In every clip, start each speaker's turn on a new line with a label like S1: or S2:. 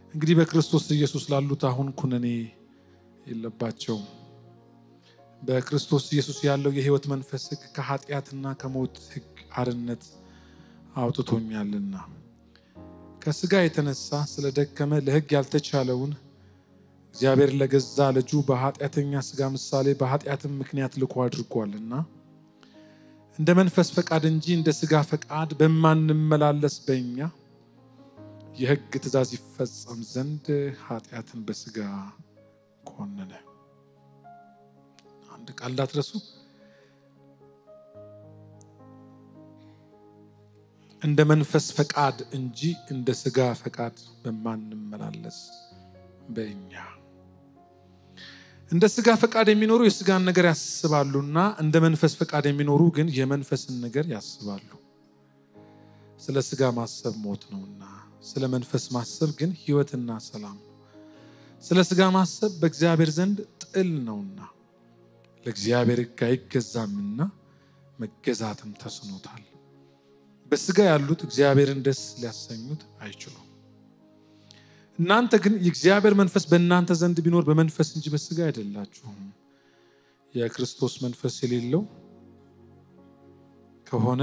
S1: እንግዲህ በክርስቶስ ኢየሱስ ላሉት አሁን ኩነኔ የለባቸውም። በክርስቶስ ኢየሱስ ያለው የሕይወት መንፈስ ሕግ ከኃጢአትና ከሞት ሕግ አርነት አውጥቶኛልና ከስጋ የተነሳ ስለደከመ ለሕግ ያልተቻለውን እግዚአብሔር ለገዛ ልጁ በኃጢአተኛ ስጋ ምሳሌ በኃጢአትም ምክንያት ልኮ አድርጓልና እንደ መንፈስ ፈቃድ እንጂ እንደ ስጋ ፈቃድ በማንመላለስ በእኛ የሕግ ትእዛዝ ይፈጸም ዘንድ ኃጢአትን በስጋ ኮነነ። አንድ ቃል እንዳትረሱ። እንደ መንፈስ ፈቃድ እንጂ እንደ ስጋ ፈቃድ በማንመላለስ በእኛ እንደ ስጋ ፈቃድ የሚኖሩ የስጋን ነገር ያስባሉና እንደ መንፈስ ፈቃድ የሚኖሩ ግን የመንፈስን ነገር ያስባሉ። ስለ ስጋ ማሰብ ሞት ነውና፣ ስለ መንፈስ ማሰብ ግን ሕይወትና ሰላም ነው። ስለ ስጋ ማሰብ በእግዚአብሔር ዘንድ ጥል ነውና ለእግዚአብሔር ሕግ አይገዛምና መገዛትም ተስኖታል። በስጋ ያሉት እግዚአብሔርን ደስ ሊያሰኙት አይችሉም። እናንተ ግን የእግዚአብሔር መንፈስ በእናንተ ዘንድ ቢኖር በመንፈስ እንጂ በስጋ አይደላችሁም። የክርስቶስ መንፈስ የሌለው ከሆነ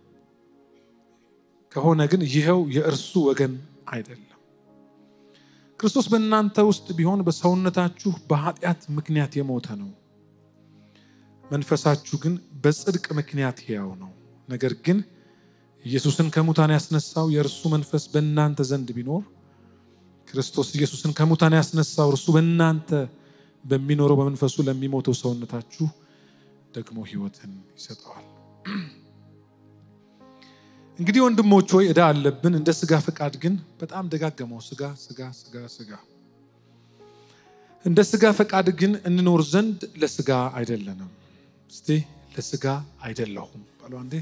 S1: ከሆነ ግን ይኸው የእርሱ ወገን አይደለም። ክርስቶስ በእናንተ ውስጥ ቢሆን በሰውነታችሁ በኃጢአት ምክንያት የሞተ ነው፣ መንፈሳችሁ ግን በጽድቅ ምክንያት ሕያው ነው። ነገር ግን ኢየሱስን ከሙታን ያስነሳው የእርሱ መንፈስ በእናንተ ዘንድ ቢኖር ክርስቶስ ኢየሱስን ከሙታን ያስነሳው እርሱ በእናንተ በሚኖረው በመንፈሱ ለሚሞተው ሰውነታችሁ ደግሞ ሕይወትን ይሰጠዋል። እንግዲህ ወንድሞች ሆይ ዕዳ አለብን፣ እንደ ስጋ ፈቃድ ግን በጣም ደጋገመው፣ ስጋ ስጋ ስጋ ስጋ። እንደ ስጋ ፈቃድ ግን እንኖር ዘንድ ለስጋ አይደለንም። እስቲ ለስጋ አይደለሁም በሉ አንዴ።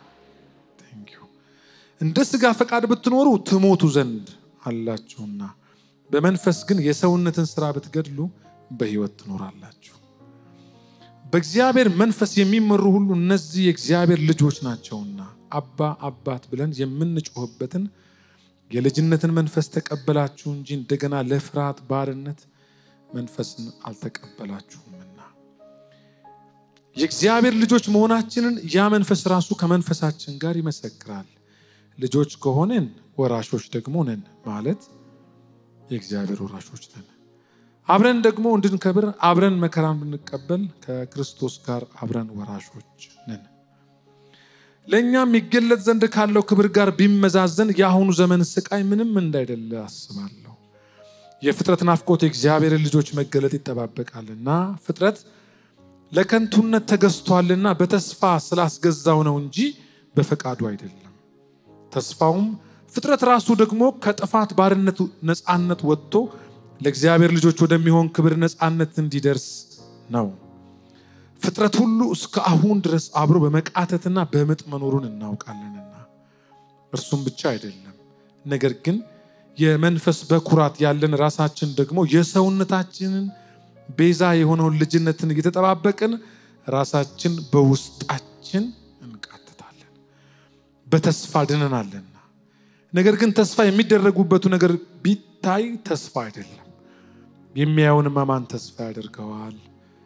S1: እንደ ስጋ ፈቃድ ብትኖሩ ትሞቱ ዘንድ አላችሁና በመንፈስ ግን የሰውነትን ስራ ብትገድሉ በሕይወት ትኖራላችሁ። በእግዚአብሔር መንፈስ የሚመሩ ሁሉ እነዚህ የእግዚአብሔር ልጆች ናቸውና አባ አባት ብለን የምንጮህበትን የልጅነትን መንፈስ ተቀበላችሁ እንጂ እንደገና ለፍርሃት ባርነት መንፈስን አልተቀበላችሁምና የእግዚአብሔር ልጆች መሆናችንን ያ መንፈስ ራሱ ከመንፈሳችን ጋር ይመሰክራል። ልጆች ከሆንን ወራሾች ደግሞ ነን ማለት የእግዚአብሔር ወራሾች ነን። አብረን ደግሞ እንድንከብር አብረን መከራን ብንቀበል ከክርስቶስ ጋር አብረን ወራሾች ነን። ለእኛም ይገለጥ ዘንድ ካለው ክብር ጋር ቢመዛዘን የአሁኑ ዘመን ስቃይ ምንም እንዳይደለ አስባለሁ። የፍጥረት ናፍቆት የእግዚአብሔርን ልጆች መገለጥ ይጠባበቃልና ፍጥረት ለከንቱነት ተገዝቷልና በተስፋ ስላስገዛው ነው እንጂ በፈቃዱ አይደለም። ተስፋውም ፍጥረት ራሱ ደግሞ ከጥፋት ባርነት ነፃነት ወጥቶ ለእግዚአብሔር ልጆች ወደሚሆን ክብር ነፃነት እንዲደርስ ነው። ፍጥረት ሁሉ እስከ አሁን ድረስ አብሮ በመቃተትና በምጥ መኖሩን እናውቃለንና እርሱም ብቻ አይደለም፣ ነገር ግን የመንፈስ በኩራት ያለን ራሳችን ደግሞ የሰውነታችንን ቤዛ የሆነውን ልጅነትን እየተጠባበቅን ራሳችን በውስጣችን እንቃትታለን። በተስፋ ድነናልና። ነገር ግን ተስፋ የሚደረጉበቱ ነገር ቢታይ ተስፋ አይደለም። የሚያየውንማ ማን ተስፋ ያደርገዋል?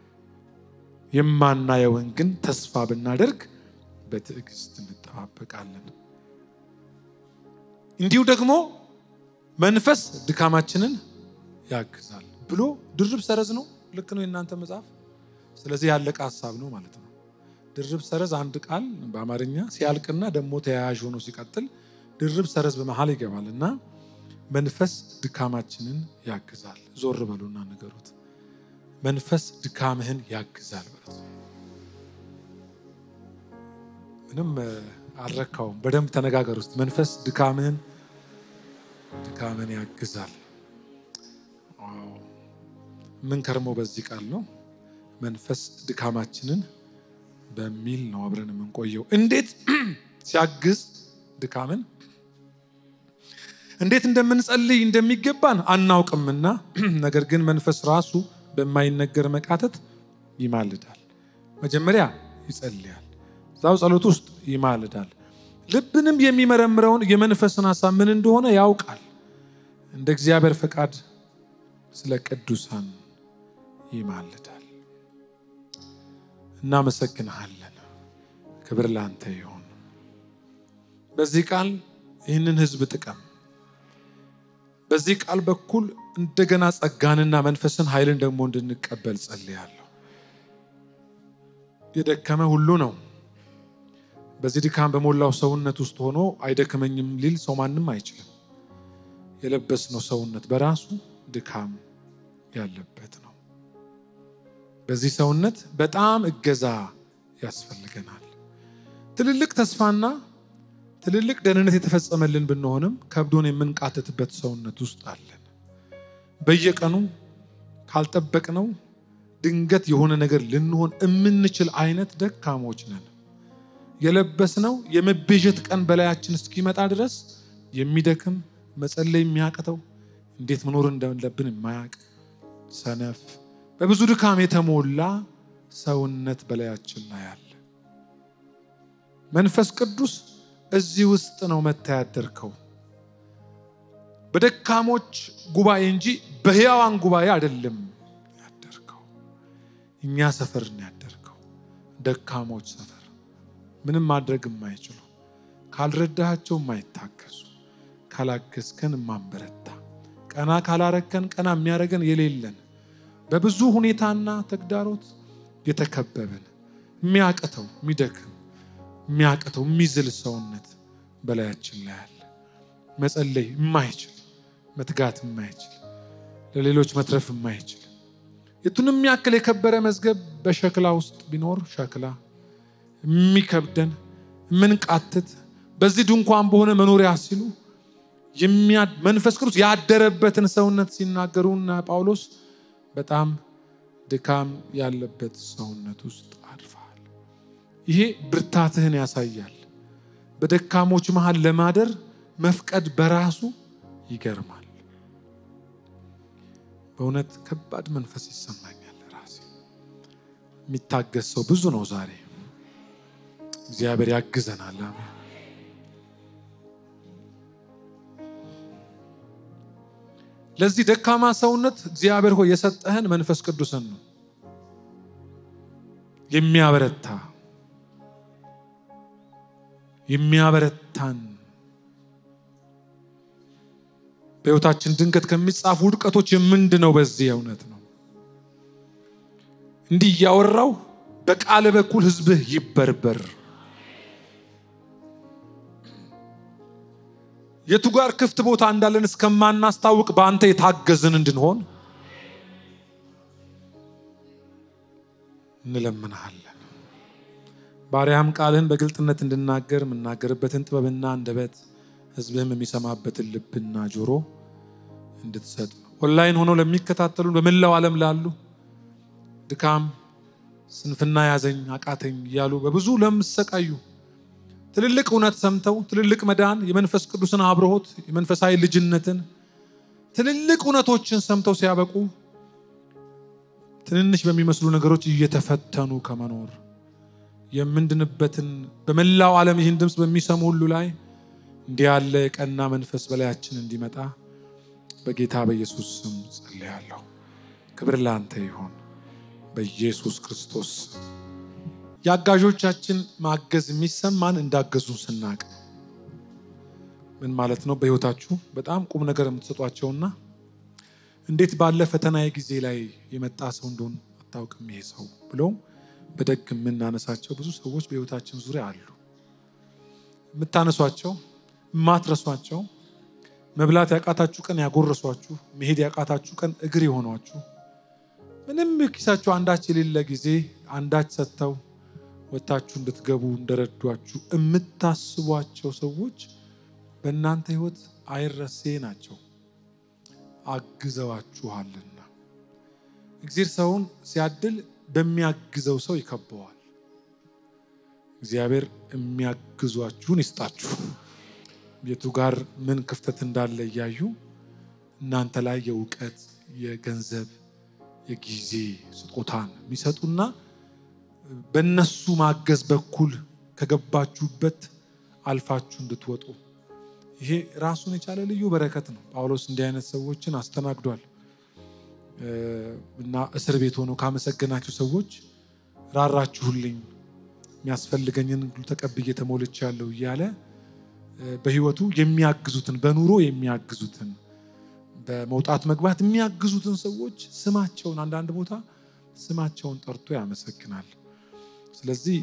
S1: የማናየውን ግን ተስፋ ብናደርግ በትዕግስት እንጠባበቃለን። እንዲሁ ደግሞ መንፈስ ድካማችንን ያግዛል ብሎ ድርብ ሰረዝ ነው። ልክ ነው የእናንተ መጽሐፍ። ስለዚህ ያለቀ ሀሳብ ነው ማለት ነው። ድርብ ሰረዝ አንድ ቃል በአማርኛ ሲያልቅና ደግሞ ተያያዥ ሆኖ ሲቀጥል ድርብ ሰረዝ በመሀል ይገባል እና መንፈስ ድካማችንን ያግዛል። ዞር በሉና ንገሩት። መንፈስ ድካምህን ያግዛል በሉት። ምንም አልረካውም። በደንብ ተነጋገር ውስጥ መንፈስ ድካምህን ድካምህን ያግዛል። ምን ከርሞ በዚህ ቃል ነው። መንፈስ ድካማችንን በሚል ነው አብረን የምንቆየው። እንዴት ሲያግዝ ድካምን እንዴት እንደምንጸልይ እንደሚገባን አናውቅምና፣ ነገር ግን መንፈስ ራሱ በማይነገር መቃተት ይማልዳል። መጀመሪያ ይጸልያል፣ እዛው ጸሎት ውስጥ ይማልዳል። ልብንም የሚመረምረውን የመንፈስን ሀሳብ ምን እንደሆነ ያውቃል። እንደ እግዚአብሔር ፈቃድ ስለ ቅዱሳን ይማልዳል። እናመሰግንሃለን። ክብር ላንተ ይሁን። በዚህ ቃል ይህንን ሕዝብ ጥቀም። በዚህ ቃል በኩል እንደገና ጸጋንና መንፈስን ኃይልን ደግሞ እንድንቀበል ጸልያለሁ። የደከመ ሁሉ ነው። በዚህ ድካም በሞላው ሰውነት ውስጥ ሆኖ አይደክመኝም ሊል ሰው ማንም አይችልም። የለበስነው ሰውነት በራሱ ድካም ያለበት ነው። በዚህ ሰውነት በጣም እገዛ ያስፈልገናል። ትልልቅ ተስፋና ትልልቅ ደህንነት የተፈጸመልን ብንሆንም ከብዶን የምንቃተትበት ሰውነት ውስጥ አለን። በየቀኑ ካልጠበቅነው ድንገት የሆነ ነገር ልንሆን የምንችል አይነት ደካሞች ነን። የለበስነው የመቤዠት ቀን በላያችን እስኪመጣ ድረስ የሚደክም መጸለይ የሚያቅተው እንዴት መኖር እንዳለብን የማያውቅ ሰነፍ፣ በብዙ ድካም የተሞላ ሰውነት በላያችን ላይ አለ። መንፈስ ቅዱስ እዚህ ውስጥ ነው መጥተህ ያደርከው። በደካሞች ጉባኤ እንጂ በሕያዋን ጉባኤ አይደለም ያደርከው። እኛ ሰፈር ነው ያደርከው፣ ደካሞች ሰፈር፣ ምንም ማድረግ የማይችሉ ካልረዳሃቸው የማይታገሱ ካላገዝከን የማንበረታ ቀና ካላረከን ቀና የሚያደርገን የሌለን በብዙ ሁኔታና ተግዳሮት የተከበብን የሚያቅተው የሚደክም የሚያቅተው የሚዝል ሰውነት በላያችን ላይ አለ። መጸለይ የማይችል መትጋት የማይችል ለሌሎች መትረፍ የማይችል የቱንም ያክል የከበረ መዝገብ በሸክላ ውስጥ ቢኖር ሸክላ የሚከብደን የምንቃትት በዚህ ድንኳን በሆነ መኖሪያ ሲሉ መንፈስ ቅዱስ ያደረበትን ሰውነት ሲናገሩና ጳውሎስ በጣም ድካም ያለበት ሰውነት ውስጥ አድፈሃል። ይሄ ብርታትህን ያሳያል። በደካሞች መሃል ለማደር መፍቀድ በራሱ ይገርማል። በእውነት ከባድ መንፈስ ይሰማኛል። ራሴ የሚታገስ ሰው ብዙ ነው ዛሬ። እግዚአብሔር ያግዘናል። አሜን። ለዚህ ደካማ ሰውነት እግዚአብሔር ሆይ የሰጠህን መንፈስ ቅዱስን ነው የሚያበረታ የሚያበረታን በሕይወታችን ድንገት ከሚጻፉ ውድቀቶች የምንድነው በዚህ እውነት ነው። እንዲህ እያወራው በቃል በኩል ሕዝብህ ይበርበር። የቱ ጋር ክፍት ቦታ እንዳለን እስከማናስታውቅ በአንተ የታገዝን እንድንሆን እንለምንሃለን። ባሪያም ቃልህን በግልጥነት እንድናገር የምናገርበትን ጥበብና አንደበት ሕዝብህም የሚሰማበትን ልብና ጆሮ እንድትሰጥ ኦንላይን ሆነው ለሚከታተሉ በመላው ዓለም ላሉ ድካም፣ ስንፍና ያዘኝ አቃተኝ እያሉ በብዙ ለምሰቃዩ ትልልቅ እውነት ሰምተው ትልልቅ መዳን የመንፈስ ቅዱስን አብርሆት የመንፈሳዊ ልጅነትን ትልልቅ እውነቶችን ሰምተው ሲያበቁ ትንንሽ በሚመስሉ ነገሮች እየተፈተኑ ከመኖር የምንድንበትን በመላው ዓለም ይህን ድምፅ በሚሰሙ ሁሉ ላይ እንዲህ ያለ የቀና መንፈስ በላያችን እንዲመጣ በጌታ በኢየሱስ ስም ጸልያለሁ። ክብር ለአንተ ይሆን በኢየሱስ ክርስቶስ። የአጋዦቻችን ማገዝ የሚሰማን እንዳገዙን ስናቅ ነው። ምን ማለት ነው? በሕይወታችሁ በጣም ቁም ነገር የምትሰጧቸውና እንዴት ባለ ፈተና ጊዜ ላይ የመጣ ሰው እንደሆን አታውቅም ይሄ ሰው ብለው በደግ የምናነሳቸው ብዙ ሰዎች በሕይወታችን ዙሪያ አሉ። የምታነሷቸው የማትረሷቸው መብላት ያቃታችሁ ቀን ያጎረሷችሁ፣ መሄድ ያቃታችሁ ቀን እግር የሆኗችሁ፣ ምንም ኪሳችሁ አንዳች የሌለ ጊዜ አንዳች ሰጥተው ወጥታችሁ እንድትገቡ እንደረዷችሁ የምታስቧቸው ሰዎች በእናንተ ሕይወት አይረሴ ናቸው። አግዘዋችኋልና እግዚአብሔር ሰውን ሲያድል በሚያግዘው ሰው ይከበዋል። እግዚአብሔር የሚያግዟችሁን ይስጣችሁ። ቤቱ ጋር ምን ክፍተት እንዳለ እያዩ እናንተ ላይ የእውቀት፣ የገንዘብ፣ የጊዜ ስጦታን የሚሰጡና በእነሱ ማገዝ በኩል ከገባችሁበት አልፋችሁ እንድትወጡ ይሄ ራሱን የቻለ ልዩ በረከት ነው። ጳውሎስ እንዲህ አይነት ሰዎችን አስተናግዷል እና እስር ቤት ሆኖ ካመሰገናቸው ሰዎች ራራችሁልኝ፣ የሚያስፈልገኝን ሁሉ ተቀብዬ ተሞልቻለሁ እያለ በሕይወቱ የሚያግዙትን በኑሮ የሚያግዙትን በመውጣት መግባት የሚያግዙትን ሰዎች ስማቸውን አንዳንድ ቦታ ስማቸውን ጠርቶ ያመሰግናል። ስለዚህ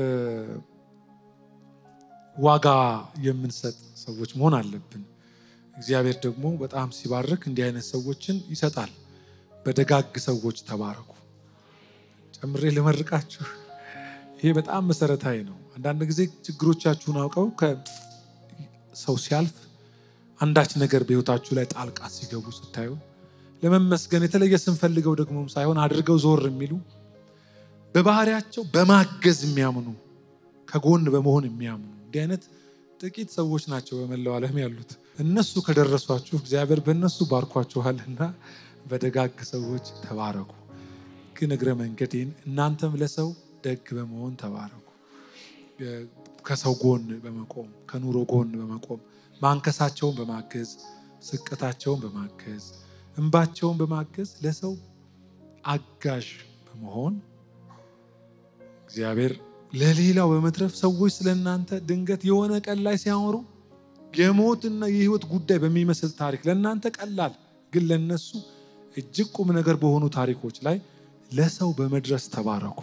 S1: ዋጋ የምንሰጥ ሰዎች መሆን አለብን። እግዚአብሔር ደግሞ በጣም ሲባርክ እንዲህ አይነት ሰዎችን ይሰጣል። በደጋግ ሰዎች ተባረኩ። ጨምሬ ልመርቃችሁ። ይሄ በጣም መሰረታዊ ነው። አንዳንድ ጊዜ ችግሮቻችሁን አውቀው ሰው ሲያልፍ አንዳች ነገር በሕይወታችሁ ላይ ጣልቃ ሲገቡ ስታዩ ለመመስገን የተለየ ስንፈልገው ደግሞ ሳይሆን አድርገው ዞር የሚሉ በባህሪያቸው በማገዝ የሚያምኑ ከጎን በመሆን የሚያምኑ እንዲህ አይነት ጥቂት ሰዎች ናቸው በመላው ዓለም ያሉት። እነሱ ከደረሷችሁ እግዚአብሔር በእነሱ ባርኳችኋልና በደጋግ ሰዎች ተባረኩ። ግን እግረ መንገዴን እናንተም ለሰው ደግ በመሆን ተባረኩ። ከሰው ጎን በመቆም ከኑሮ ጎን በመቆም ማንከሳቸውን በማገዝ ስቅታቸውን በማገዝ እንባቸውን በማገዝ ለሰው አጋዥ በመሆን እግዚአብሔር ለሌላው በመትረፍ ሰዎች ስለ እናንተ ድንገት የሆነ ቀን ላይ ሲያወሩ የሞትና የሕይወት ጉዳይ በሚመስል ታሪክ ለእናንተ ቀላል ግን ለነሱ እጅግ ቁም ነገር በሆኑ ታሪኮች ላይ ለሰው በመድረስ ተባረኩ።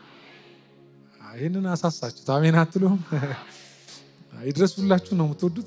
S1: ይህንን አሳሳችሁት። አሜን አትሉም? ይድረሱላችሁ ነው የምትወዱት።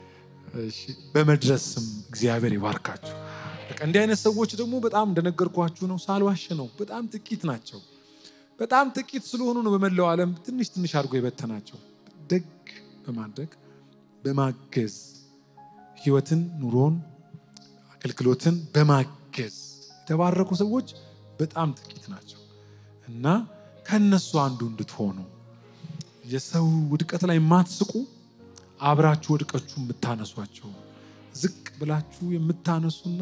S1: በመድረስም እግዚአብሔር ይባርካችሁ። በቃ እንዲህ አይነት ሰዎች ደግሞ በጣም እንደነገርኳችሁ ነው፣ ሳልዋሽ ነው። በጣም ጥቂት ናቸው። በጣም ጥቂት ስለሆኑ ነው በመላው ዓለም ትንሽ ትንሽ አድርጎ የበተናቸው። ደግ በማድረግ በማገዝ ህይወትን፣ ኑሮን፣ አገልግሎትን በማገዝ የተባረኩ ሰዎች በጣም ጥቂት ናቸው እና ከነሱ አንዱ እንድትሆኑ የሰው ውድቀት ላይ የማትስቁ አብራችሁ ወድቀችሁ የምታነሷቸው ዝቅ ብላችሁ የምታነሱና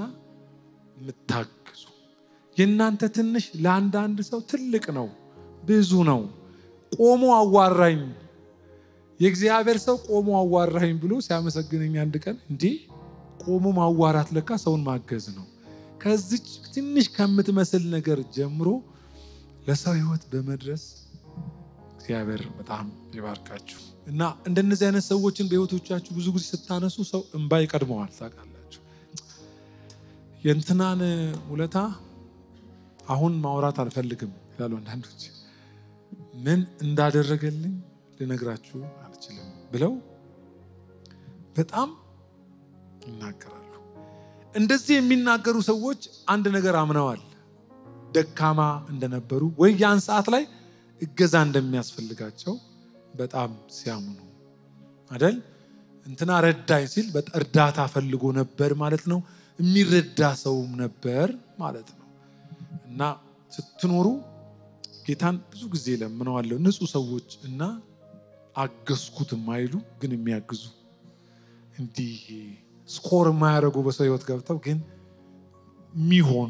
S1: የምታግዙ የእናንተ ትንሽ ለአንዳንድ ሰው ትልቅ ነው፣ ብዙ ነው። ቆሞ አዋራኝ የእግዚአብሔር ሰው ቆሞ አዋራኝ ብሎ ሲያመሰግነኝ አንድ ቀን እንዲህ ቆሞ ማዋራት ለካ ሰውን ማገዝ ነው። ከዚች ትንሽ ከምትመስል ነገር ጀምሮ ለሰው ህይወት በመድረስ እግዚአብሔር በጣም ይባርካችሁ እና እንደነዚህ አይነት ሰዎችን በህይወቶቻችሁ ብዙ ጊዜ ስታነሱ ሰው እንባ ይቀድመዋል። ታውቃላችሁ የእንትናን ውለታ አሁን ማውራት አልፈልግም ይላሉ አንዳንዶች። ምን እንዳደረገልኝ ልነግራችሁ አልችልም ብለው በጣም ይናገራሉ። እንደዚህ የሚናገሩ ሰዎች አንድ ነገር አምነዋል። ደካማ እንደነበሩ ወይ ያን ሰዓት ላይ እገዛ እንደሚያስፈልጋቸው በጣም ሲያምኑ አደል። እንትና ረዳኝ ሲል እርዳታ ፈልጎ ነበር ማለት ነው። የሚረዳ ሰውም ነበር ማለት ነው። እና ስትኖሩ ጌታን ብዙ ጊዜ ለምነዋለሁ። ንጹህ ሰዎች እና አገዝኩት የማይሉ ግን የሚያግዙ እንዲህ ስኮር የማያደርጉ በሰው ህይወት ገብተው ግን የሚሆኑ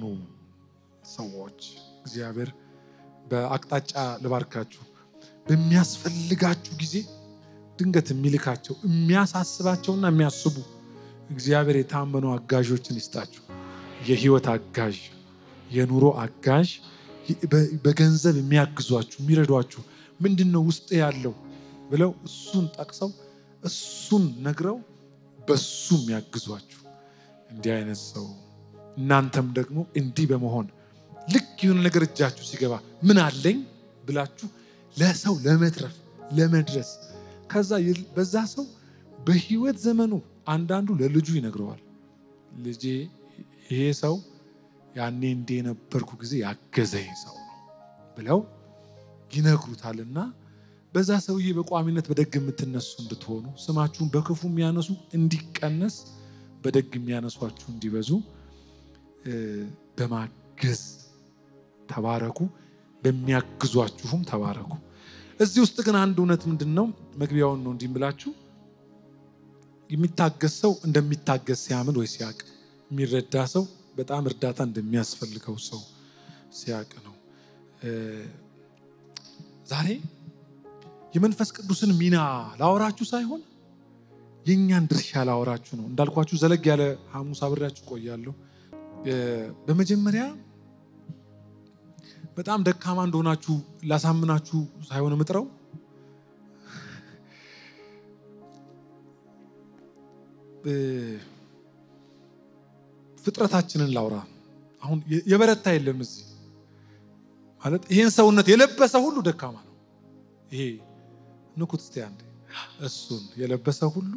S1: ሰዎች እግዚአብሔር በአቅጣጫ ልባርካችሁ። በሚያስፈልጋችሁ ጊዜ ድንገት የሚልካቸው የሚያሳስባቸውና የሚያስቡ እግዚአብሔር የታመኑ አጋዦችን ይስጣችሁ። የህይወት አጋዥ፣ የኑሮ አጋዥ፣ በገንዘብ የሚያግዟችሁ የሚረዷችሁ፣ ምንድን ነው ውስጥ ያለው ብለው እሱን ጠቅሰው እሱን ነግረው በሱ የሚያግዟችሁ እንዲህ አይነት ሰው እናንተም ደግሞ እንዲህ በመሆን ልክ የሆነ ነገር እጃችሁ ሲገባ ምን አለኝ ብላችሁ ለሰው ለመትረፍ ለመድረስ ከዛ በዛ ሰው በህይወት ዘመኑ አንዳንዱ ለልጁ ይነግረዋል። ልጄ ይሄ ሰው ያኔ እንደ የነበርኩ ጊዜ ያገዘኝ ሰው ነው ብለው ይነግሩታልና በዛ ሰውዬ በቋሚነት በደግ የምትነሱ እንድትሆኑ ስማችሁን በክፉ የሚያነሱ እንዲቀነስ በደግ የሚያነሷችሁ እንዲበዙ በማገዝ ተባረኩ፣ በሚያግዟችሁም ተባረኩ። እዚህ ውስጥ ግን አንድ እውነት ምንድን ነው? መግቢያውን ነው እንዲህ ብላችሁ የሚታገስ ሰው እንደሚታገስ ሲያምን ወይ ሲያቅ፣ የሚረዳ ሰው በጣም እርዳታ እንደሚያስፈልገው ሰው ሲያቅ ነው። ዛሬ የመንፈስ ቅዱስን ሚና ላወራችሁ ሳይሆን የእኛን ድርሻ ላወራችሁ ነው። እንዳልኳችሁ ዘለግ ያለ ሐሙስ አብሬያችሁ ቆያለሁ። በመጀመሪያ በጣም ደካማ እንደሆናችሁ ላሳምናችሁ ሳይሆን ምጥረው ፍጥረታችንን ላውራ። አሁን የበረታ የለም እዚህ ማለት ይህን ሰውነት የለበሰ ሁሉ ደካማ ነው። ይሄ ንኩት እስቲ አንዴ እሱን የለበሰ ሁሉ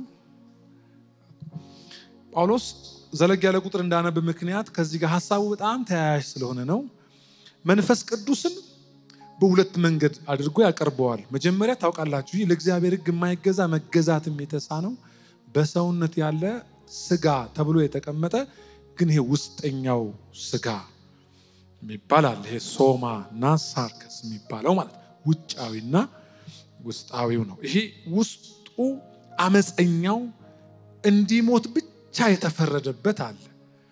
S1: ጳውሎስ ዘለግ ያለ ቁጥር እንዳነብ ምክንያት ከዚህ ጋር ሀሳቡ በጣም ተያያዥ ስለሆነ ነው። መንፈስ ቅዱስን በሁለት መንገድ አድርጎ ያቀርበዋል። መጀመሪያ ታውቃላችሁ፣ ይህ ለእግዚአብሔር ሕግ የማይገዛ መገዛትም የተሳነው በሰውነት ያለ ስጋ ተብሎ የተቀመጠ ግን ይሄ ውስጠኛው ስጋ ይባላል። ይሄ ሶማ እና ሳርከስ የሚባለው ማለት ውጫዊና ውስጣዊው ነው። ይሄ ውስጡ አመፀኛው እንዲሞት ብቻ የተፈረደበት አለ።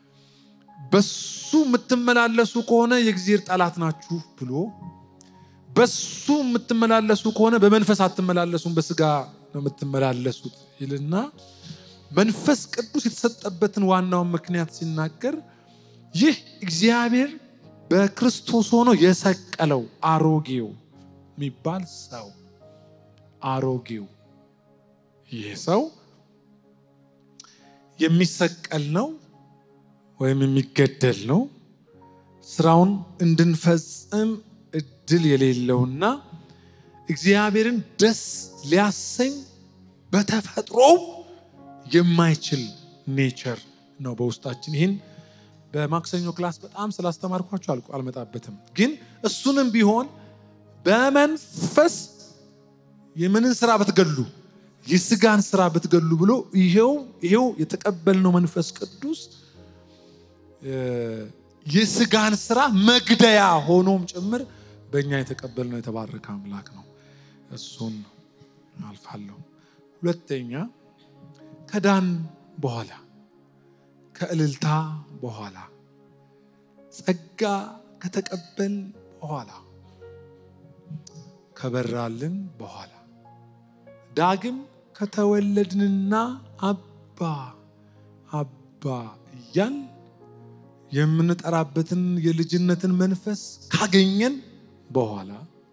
S1: በሱ የምትመላለሱ ከሆነ የእግዚአብሔር ጠላት ናችሁ ብሎ በሱ የምትመላለሱ ከሆነ በመንፈስ አትመላለሱም፣ በስጋ ነው የምትመላለሱት ይልና መንፈስ ቅዱስ የተሰጠበትን ዋናውን ምክንያት ሲናገር ይህ እግዚአብሔር በክርስቶስ ሆኖ የሰቀለው አሮጌው የሚባል ሰው አሮጌው ይህ ሰው የሚሰቀል ነው ወይም የሚገደል ነው። ስራውን እንድንፈጽም እድል የሌለውና እግዚአብሔርን ደስ ሊያሰኝ በተፈጥሮው የማይችል ኔቸር ነው በውስጣችን። ይህን በማክሰኞ ክላስ በጣም ስላስተማርኳቸው አልቆ አልመጣበትም። ግን እሱንም ቢሆን በመንፈስ የምንን ስራ ብትገሉ የስጋን ስራ ብትገሉ ብሎ ይሄው ይሄው የተቀበልነው መንፈስ ቅዱስ የስጋን ስራ መግደያ ሆኖም ጭምር በእኛ የተቀበልነው የተባረከ አምላክ ነው። እሱን አልፋለሁ። ሁለተኛ ከዳን በኋላ ከእልልታ በኋላ ጸጋ ከተቀበል በኋላ ከበራልን በኋላ ዳግም ከተወለድንና አባ አባ እያል የምንጠራበትን የልጅነትን መንፈስ ካገኘን በኋላ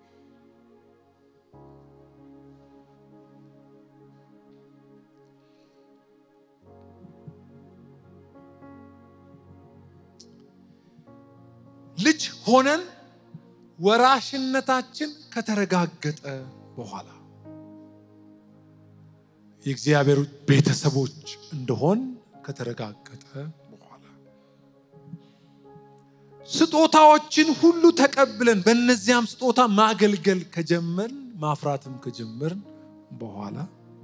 S1: ልጅ ሆነን ወራሽነታችን ከተረጋገጠ በኋላ የእግዚአብሔር ቤተሰቦች እንደሆን ከተረጋገጠ በኋላ ስጦታዎችን ሁሉ ተቀብለን በእነዚያም ስጦታ ማገልገል ከጀመርን ማፍራትም ከጀመርን በኋላ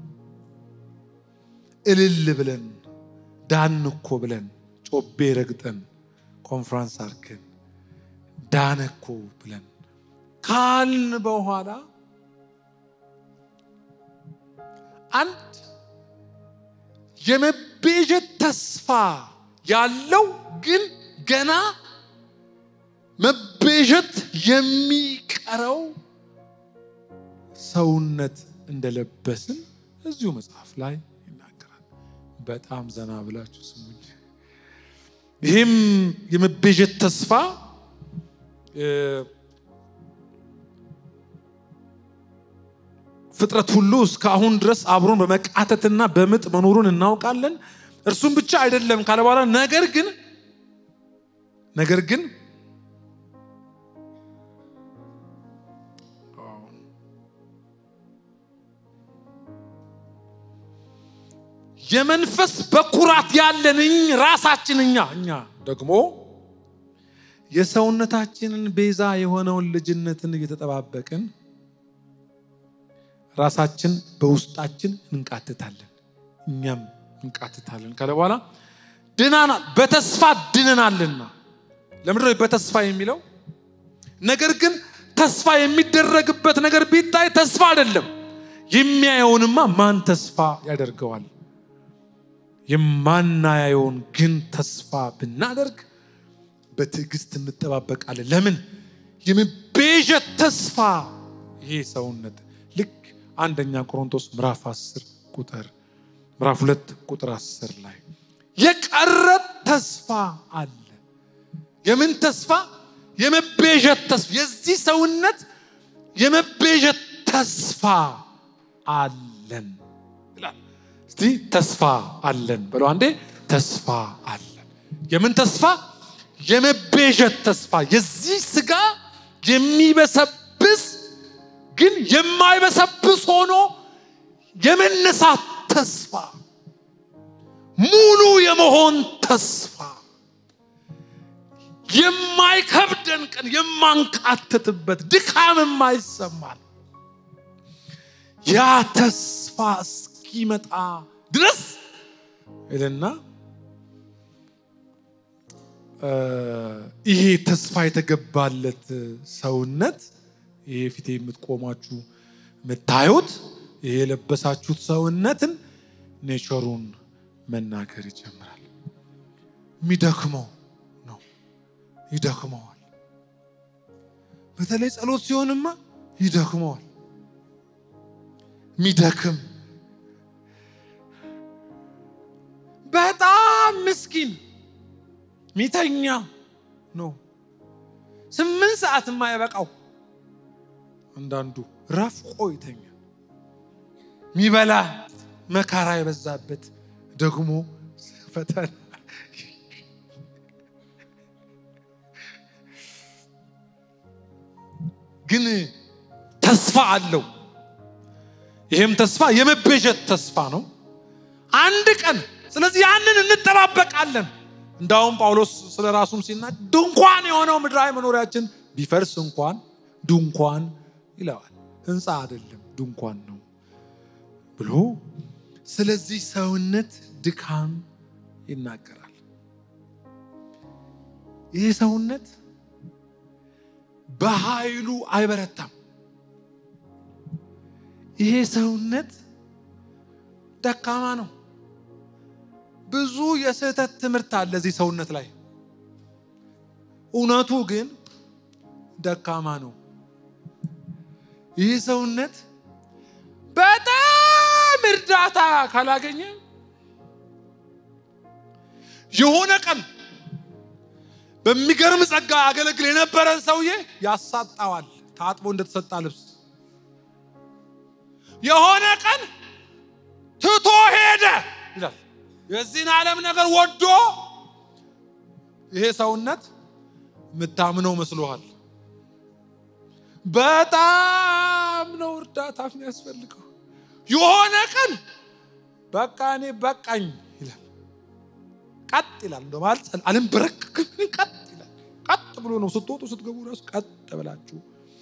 S1: እልል ብለን ዳን እኮ ብለን ጮቤ ረግጠን ኮንፍራንስ አርገን ዳነ እኮ ብለን ካልን በኋላ አንድ የመቤዠት ተስፋ ያለው ግን ገና መቤዠት የሚቀረው ሰውነት እንደለበስን እዚሁ መጽሐፍ ላይ ይናገራል። በጣም ዘና ብላችሁ ስሙኝ። ይህም የመቤዠት ተስፋ ፍጥረት ሁሉ እስከ አሁን ድረስ አብሮን በመቃተትና በምጥ መኖሩን እናውቃለን። እርሱም ብቻ አይደለም ካለ በኋላ ነገር ግን ነገር ግን የመንፈስ በኩራት ያለን ራሳችን እኛ እኛ ደግሞ የሰውነታችንን ቤዛ የሆነውን ልጅነትን እየተጠባበቅን ራሳችን በውስጣችን እንቃትታለን፣ እኛም እንቃትታለን ካለ በኋላ ድናናል፣ በተስፋ ድነናልና። ለምንድን ነው በተስፋ የሚለው? ነገር ግን ተስፋ የሚደረግበት ነገር ቢታይ ተስፋ አይደለም። የሚያየውንማ ማን ተስፋ ያደርገዋል? የማናየውን ግን ተስፋ ብናደርግ በትዕግስት እንጠባበቃለን። ለምን? የመቤዠት ተስፋ ይሄ ሰውነት ልክ አንደኛ ቆሮንቶስ ምዕራፍ 10 ቁጥር ምዕራፍ ሁለት ቁጥር አስር ላይ የቀረ ተስፋ አለ። የምን ተስፋ? የመቤዠት ተስፋ። የዚህ ሰውነት የመቤዠት ተስፋ አለን ይላል። እስቲ ተስፋ አለን በለው አንዴ። ተስፋ አለን። የምን ተስፋ? የመቤዠት ተስፋ። የዚህ ስጋ የሚበሰብስ ግን የማይበሰብስ ሆኖ የመነሳት ተስፋ፣ ሙሉ የመሆን ተስፋ፣ የማይከብደን ቀን የማንቃትትበት ድካም የማይሰማል ያ ተስፋ እስኪመጣ ድረስ ይልና ይሄ ተስፋ የተገባለት ሰውነት ይሄ ፊቴ የምትቆማችሁ የምታዩት ይሄ የለበሳችሁት ሰውነትን ኔቸሩን መናገር ይጀምራል። የሚደክመው ነው፣ ይደክመዋል። በተለይ ጸሎት ሲሆንማ ይደክመዋል። የሚደክም በጣም ምስኪን ሚተኛ ነው። ስምንት ሰዓት የማይበቃው አንዳንዱ ረፍቆ ይተኛል። ሚበላ መከራ የበዛበት ደግሞ ፈተና ግን ተስፋ አለው። ይህም ተስፋ የመቤዠት ተስፋ ነው። አንድ ቀን ስለዚህ ያንን እንጠባበቃለን። እንዳውም ጳውሎስ ስለ ራሱም ሲናገር ድንኳን የሆነው ምድራዊ መኖሪያችን ቢፈርስ እንኳን ድንኳን ይለዋል። ህንፃ አይደለም ድንኳን ነው ብሎ ስለዚህ ሰውነት ድካም ይናገራል። ይህ ሰውነት በኃይሉ አይበረታም። ይሄ ሰውነት ደካማ ነው። ብዙ የስህተት ትምህርት አለ እዚህ ሰውነት ላይ። እውነቱ ግን ደካማ ነው። ይህ ሰውነት በጣም እርዳታ ካላገኘ የሆነ ቀን በሚገርም ጸጋ ያገለግል የነበረን ሰውዬ ያሳጣዋል፣ ታጥቦ እንደተሰጣ ልብስ። የሆነ ቀን ትቶ ሄደ ይላል። የዚህን ዓለም ነገር ወዶ ይሄ ሰውነት የምታምነው መስሎሃል። በጣም ነው እርዳታ የሚያስፈልገው። የሆነ ቀን በቃ እኔ በቃኝ ይላል። ቀጥ ይላል። እንደውም አልንበረከክም፣ ቀጥ ይላል። ቀጥ ብሎ ነው ስትወጡ ስትገቡ ራሱ ቀጥ ብላችሁ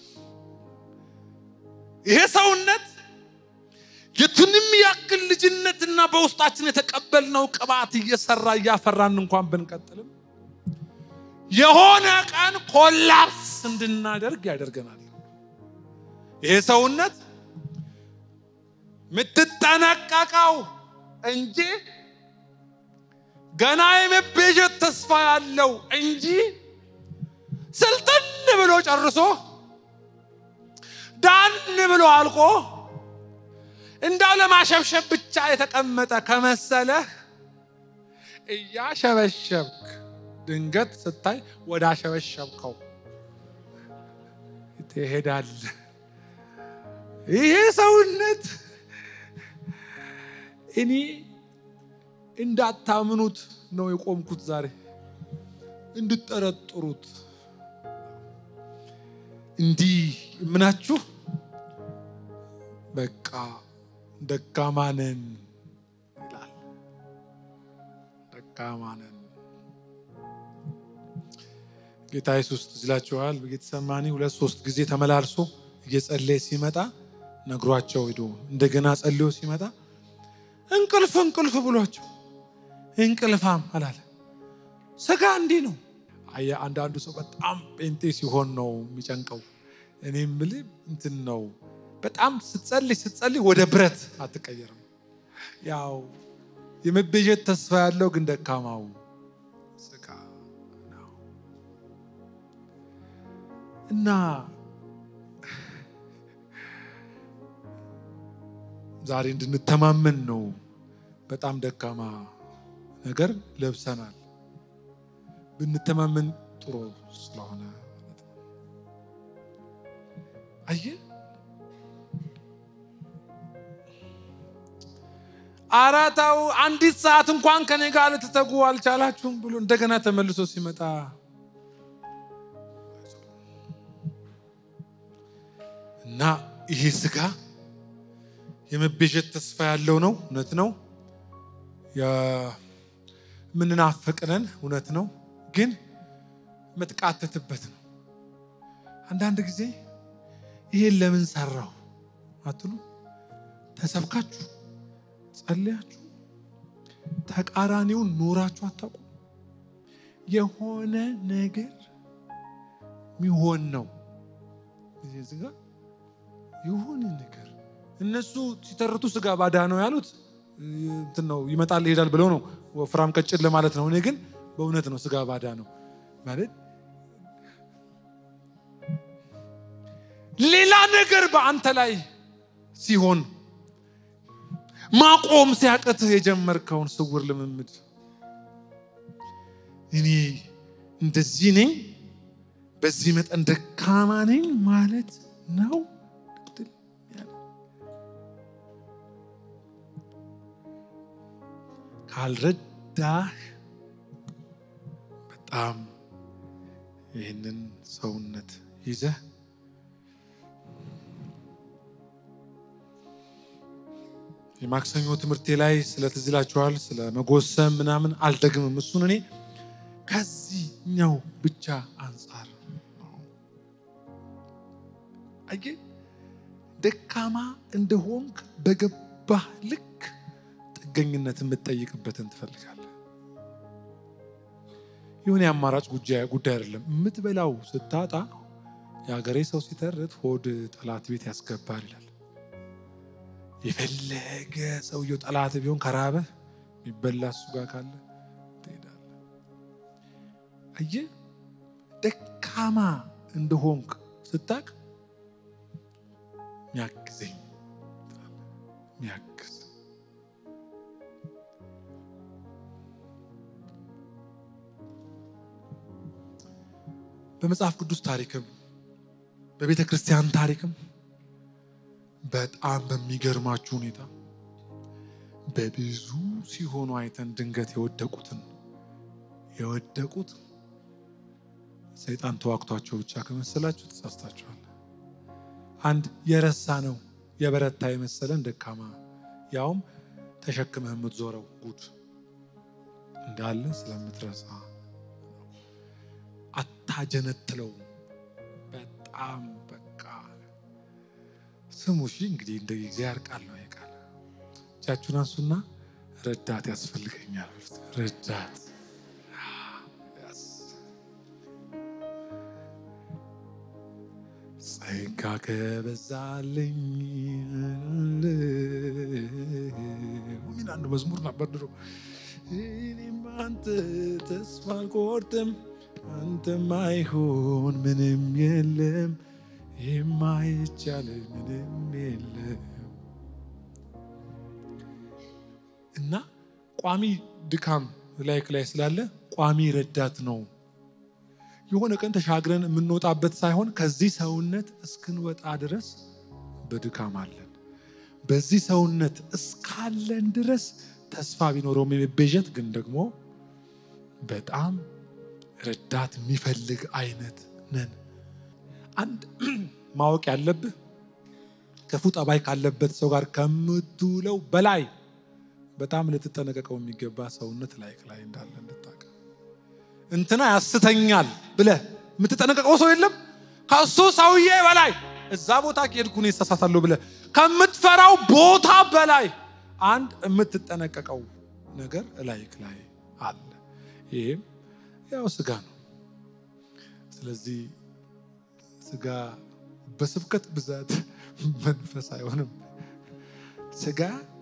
S1: ይሄ ሰውነት የቱንም ያክል ልጅነትና በውስጣችን የተቀበልነው ቅባት እየሰራ እያፈራን እንኳን ብንቀጥልም የሆነ ቀን ኮላፕስ እንድናደርግ ያደርገናል። ይሄ ሰውነት የምትጠነቀቀው እንጂ ገና የመቤዠት ተስፋ ያለው እንጂ ስልጥን ብሎ ጨርሶ ዳን ብሎ አልቆ እንዳው ለማሸብሸብ ብቻ የተቀመጠ ከመሰለህ እያሸበሸብክ ድንገት ስታይ ወደ አሸበሸብከው ትሄዳለህ። ይሄ ሰውነት እኔ እንዳታምኑት ነው የቆምኩት ዛሬ፣ እንድጠረጥሩት እንዲህ ምናችሁ በቃ ደካማ ነን ይላል። ደካማ ነን። ጌታ ኢየሱስ ትዝ ይላችኋል። በጌተሰማኒ ሁለት ሶስት ጊዜ ተመላልሶ እየጸለየ ሲመጣ ነግሯቸው ሄዶ እንደገና ጸልዮ ሲመጣ እንቅልፍ እንቅልፍ ብሏቸው እንቅልፋም አላለ። ስጋ እንዲህ ነው። አየህ፣ አንዳንዱ ሰው በጣም ጴንጤ ሲሆን ነው የሚጨንቀው። እኔ የምልህ እንትን ነው በጣም ስትጸልይ ስትጸልይ ወደ ብረት አትቀየርም። ያው የመቤዠት ተስፋ ያለው ግን ደካማው ስጋ ነው እና ዛሬ እንድንተማመን ነው በጣም ደካማ ነገር ለብሰናል። ብንተማመን ጥሩ ስለሆነ ማለት ነው። አየህ አራታው አንዲት ሰዓት እንኳን ከኔ ጋር ልትተጉ አልቻላችሁም ብሎ እንደገና ተመልሶ ሲመጣ እና ይሄ ስጋ የመቤዠት ተስፋ ያለው ነው። እውነት ነው። የምንናፍቅነን እውነት ነው። ግን መጥቃተትበት ነው። አንዳንድ ጊዜ ይሄን ለምን ሰራው አትሉ? ተሰብካችሁ ጸልያችሁ ተቃራኒውን ኖራችሁ አታውቁም? የሆነ ነገር ሚሆን ነው እዚህ ጋር የሆነ ነገር እነሱ ሲተርቱ ስጋ ባዳ ነው ያሉት እንትን ነው ይመጣል ይሄዳል ብለው ነው ወፍራም ቀጭን ለማለት ነው። እኔ ግን በእውነት ነው ስጋ ባዳ ነው ማለት ሌላ ነገር በአንተ ላይ ሲሆን ማቆም ሲያቅትህ የጀመርከውን ስውር ልምምድ እኔ እንደዚህ ነኝ፣ በዚህ መጠን ደካማ ነኝ ማለት ነው። ካልረዳህ በጣም ይህንን ሰውነት ይዘህ የማክሰኞ ትምህርቴ ላይ ስለ ትዝ ይላችኋል፣ ስለ መጎሰም ምናምን አልደግምም። እሱን እኔ ከዚህኛው ብቻ አንጻር ነው። አየህ ደካማ እንደሆንክ በገባህ ልክ ጥገኝነት የምትጠይቅበትን ትፈልጋለህ። የሆነ የአማራጭ ጉዳይ አይደለም። የምትበላው ስታጣ የሀገሬ ሰው ሲተርት ሆድ ጠላት ቤት ያስገባል ይላል። የፈለገ ሰውየው ጠላት ቢሆን ከራበህ የሚበላ እሱ ጋር ካለ ትሄዳለህ። አየህ ደካማ እንደሆንክ ስታቅ ሚያግዘኝ ሚያግዝ በመጽሐፍ ቅዱስ ታሪክም በቤተ ክርስቲያን ታሪክም በጣም በሚገርማችሁ ሁኔታ በብዙ ሲሆኑ አይተን ድንገት የወደቁትን የወደቁት ሰይጣን ተዋግቷቸው ብቻ ከመሰላችሁ ተሳስታችኋል። አንድ የረሳ ነው የበረታ የመሰለን ደካማ ያውም ተሸክመህ የምትዞረው ጉድ እንዳለ ስለምትረሳ አታጀነትለው። በጣም በቃ ስሙ። እሺ እንግዲህ እንደ እግዚአብሔር ቃል ነው የቃል እጃችሁን አንሱና ረዳት ያስፈልገኛል በሉት። ረዳት ጸጋ ከበዛልኝ ሚን አንድ መዝሙር ነበር ድሮ እኔም አንተ ተስፋ አልቆርጥም አንተ ማይሆን ምንም የለም የማይቻል ምንም የለም እና ቋሚ ድካም ላይክ ላይ ስላለ ቋሚ ረዳት ነው። የሆነ ቀን ተሻግረን የምንወጣበት ሳይሆን ከዚህ ሰውነት እስክንወጣ ድረስ በድካም አለን። በዚህ ሰውነት እስካለን ድረስ ተስፋ ቢኖረውም የመቤዠት ግን ደግሞ በጣም ረዳት የሚፈልግ አይነት ነን። አንድ ማወቅ ያለብህ ክፉ ጠባይ ካለበት ሰው ጋር ከምትውለው በላይ በጣም ልትጠነቀቀው የሚገባ ሰውነት ላይክ ላይ እንዳለ እንድታውቅ። እንትና ያስተኛል ብለህ የምትጠነቀቀው ሰው የለም ከሱ ሰውዬ በላይ እዛ ቦታ ከሄድኩ እኔ እሳሳታለሁ ብለህ ከምትፈራው ቦታ በላይ አንድ የምትጠነቀቀው ነገር ላይክ ላይ አለ። ይህም ያው ስጋ ነው። ስለዚህ ስጋ በስብከት ብዛት መንፈስ አይሆንም። ስጋ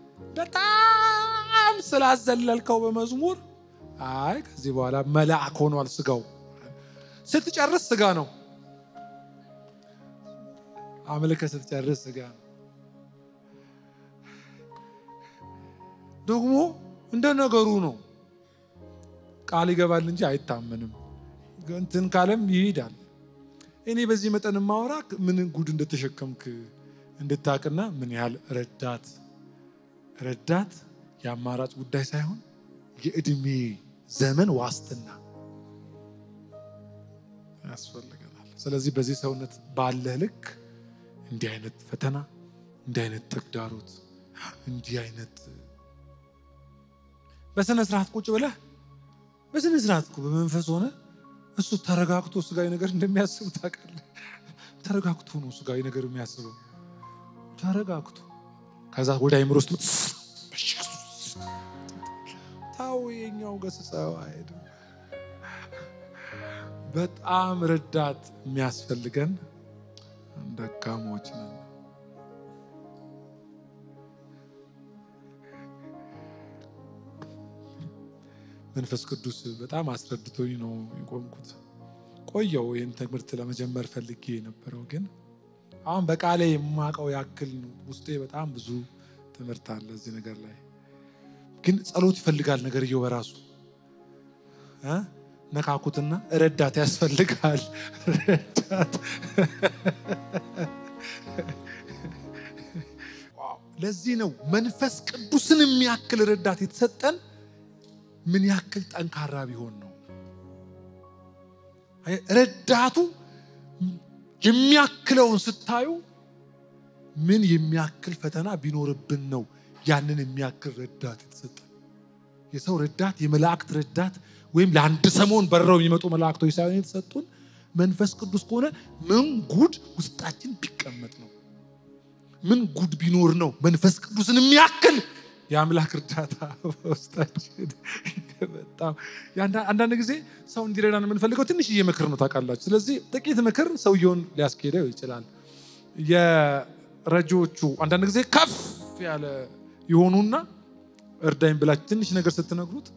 S1: በጣም ስላዘለልከው በመዝሙር አይ ከዚህ በኋላ መልአክ ሆኗል ስጋው። ስትጨርስ ስጋ ነው። አምልከ ስትጨርስ ስጋ ነው። ደግሞ እንደ ነገሩ ነው። ቃል ይገባል እንጂ አይታመንም። እንትን ካለም ይሄዳል። እኔ በዚህ መጠን ማወራ ምን ጉድ እንደተሸከምክ እንድታቅና ምን ያህል ረዳት ረዳት የአማራጭ ጉዳይ ሳይሆን የእድሜ ዘመን ዋስትና ያስፈልገናል። ስለዚህ በዚህ ሰውነት ባለህ ልክ እንዲህ አይነት ፈተና፣ እንዲህ አይነት ተግዳሮት፣ እንዲህ አይነት በስነ ስርዓት ቁጭ ብለህ በስነ ስርዓት እኮ በመንፈስ ሆነ እሱ ተረጋግቶ ስጋዊ ነገር እንደሚያስብ ታውቃለህ። ተረጋግቶ ነው ስጋዊ ነገር የሚያስበው ተረጋግቶ ከዛ ወደ አይምሮ ውስጥ ታው የኛው ገስጸው አይሄድም። በጣም ረዳት የሚያስፈልገን ደካሞች ነን። መንፈስ ቅዱስ በጣም አስረድቶኝ ነው የቆምኩት። ቆየው ይህን ትምህርት ለመጀመር ፈልጌ የነበረው ግን አሁን በቃሌ የማውቀው ያክል ነው። ውስጤ በጣም ብዙ ትምህርት አለ እዚህ ነገር ላይ ግን ጸሎት ይፈልጋል። ነገርየው በራሱ እ ነካኩትና ረዳት ያስፈልጋል። ረዳት ለዚህ ነው መንፈስ ቅዱስን የሚያክል ረዳት የተሰጠን ምን ያክል ጠንካራ ቢሆን ነው። ረዳቱ የሚያክለውን ስታዩ ምን የሚያክል ፈተና ቢኖርብን ነው ያንን የሚያክል ረዳት የተሰጠን። የሰው ረዳት፣ የመላእክት ረዳት ወይም ለአንድ ሰሞን በረው የሚመጡ መላእክቶች ሳይሆን የተሰጡን መንፈስ ቅዱስ ከሆነ ምን ጉድ ውስጣችን ቢቀመጥ ነው? ምን ጉድ ቢኖር ነው መንፈስ ቅዱስን የሚያክል የአምላክ እርዳታ በውስጣችን በጣም አንዳንድ ጊዜ ሰው እንዲረዳን የምንፈልገው ትንሽዬ ምክር ነው ታውቃላችሁ። ስለዚህ ጥቂት ምክር ሰውየውን ሊያስኬደው ይችላል። የረጂዎቹ አንዳንድ ጊዜ ከፍ ያለ የሆኑና እርዳኝ ብላችሁ ትንሽ ነገር ስትነግሩት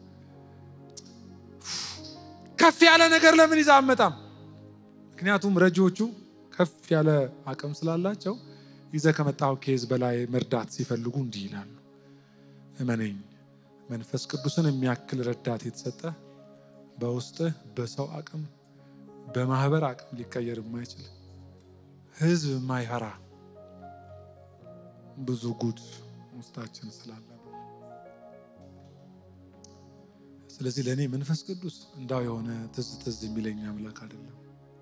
S1: ከፍ ያለ ነገር ለምን ይዛ አመጣም? ምክንያቱም ረጂዎቹ ከፍ ያለ አቅም ስላላቸው ይዘህ ከመጣው ኬዝ በላይ መርዳት ሲፈልጉ እንዲህ ይላሉ እመነኝ መንፈስ ቅዱስን የሚያክል ረዳት የተሰጠ በውስጥህ በሰው አቅም በማህበር አቅም ሊቀየር የማይችል ህዝብ የማይፈራ ብዙ ጉድ ውስጣችን ስላለ ነው። ስለዚህ ለእኔ መንፈስ ቅዱስ እንዳው የሆነ ትዝ ትዝ የሚለኝ አምላክ አይደለም።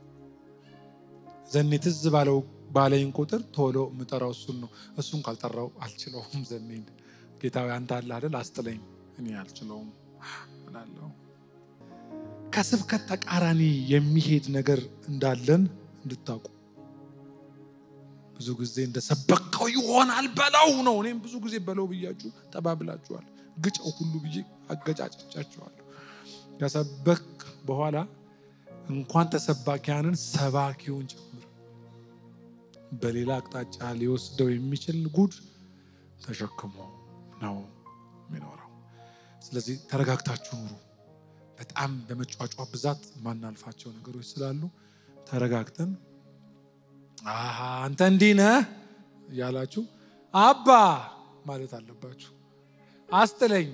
S1: ዘኔ ትዝ ባለው ባለኝ ቁጥር ቶሎ የምጠራው እሱን ነው። እሱን ካልጠራው አልችለውም ዘኔን ጌታዊ አንተ አለ አይደል? አስጥለኝ፣ እኔ አልችለውም እላለሁ። ከስብከት ተቃራኒ የሚሄድ ነገር እንዳለን እንድታውቁ ብዙ ጊዜ እንደሰበከው ይሆናል በለው ነው። እኔም ብዙ ጊዜ በለው ብያችሁ ተባብላችኋል። ግጨው ሁሉ ብዬ አገጫጭቻችኋለሁ። ከሰበክ በኋላ እንኳን ተሰባኪያንን ሰባኪውን ጭምር በሌላ አቅጣጫ ሊወስደው የሚችል ጉድ ተሸክሞ ነው የሚኖረው። ስለዚህ ተረጋግታችሁ ኑሩ። በጣም በመጫጫ ብዛት ማናልፋቸው ነገሮች ስላሉ ተረጋግተን አሃ አንተ እንዲህ ነህ እያላችሁ አባ ማለት አለባችሁ። አስጥለኝ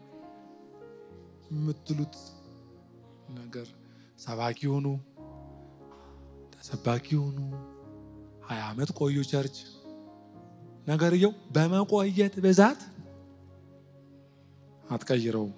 S1: የምትሉት ነገር ሰባኪ ሆኑ፣ ተሰባኪ ሆኑ፣ ሀያ ዓመት ቆዩ ቸርች ነገርየው በመቆየት ብዛት አትቀይረውም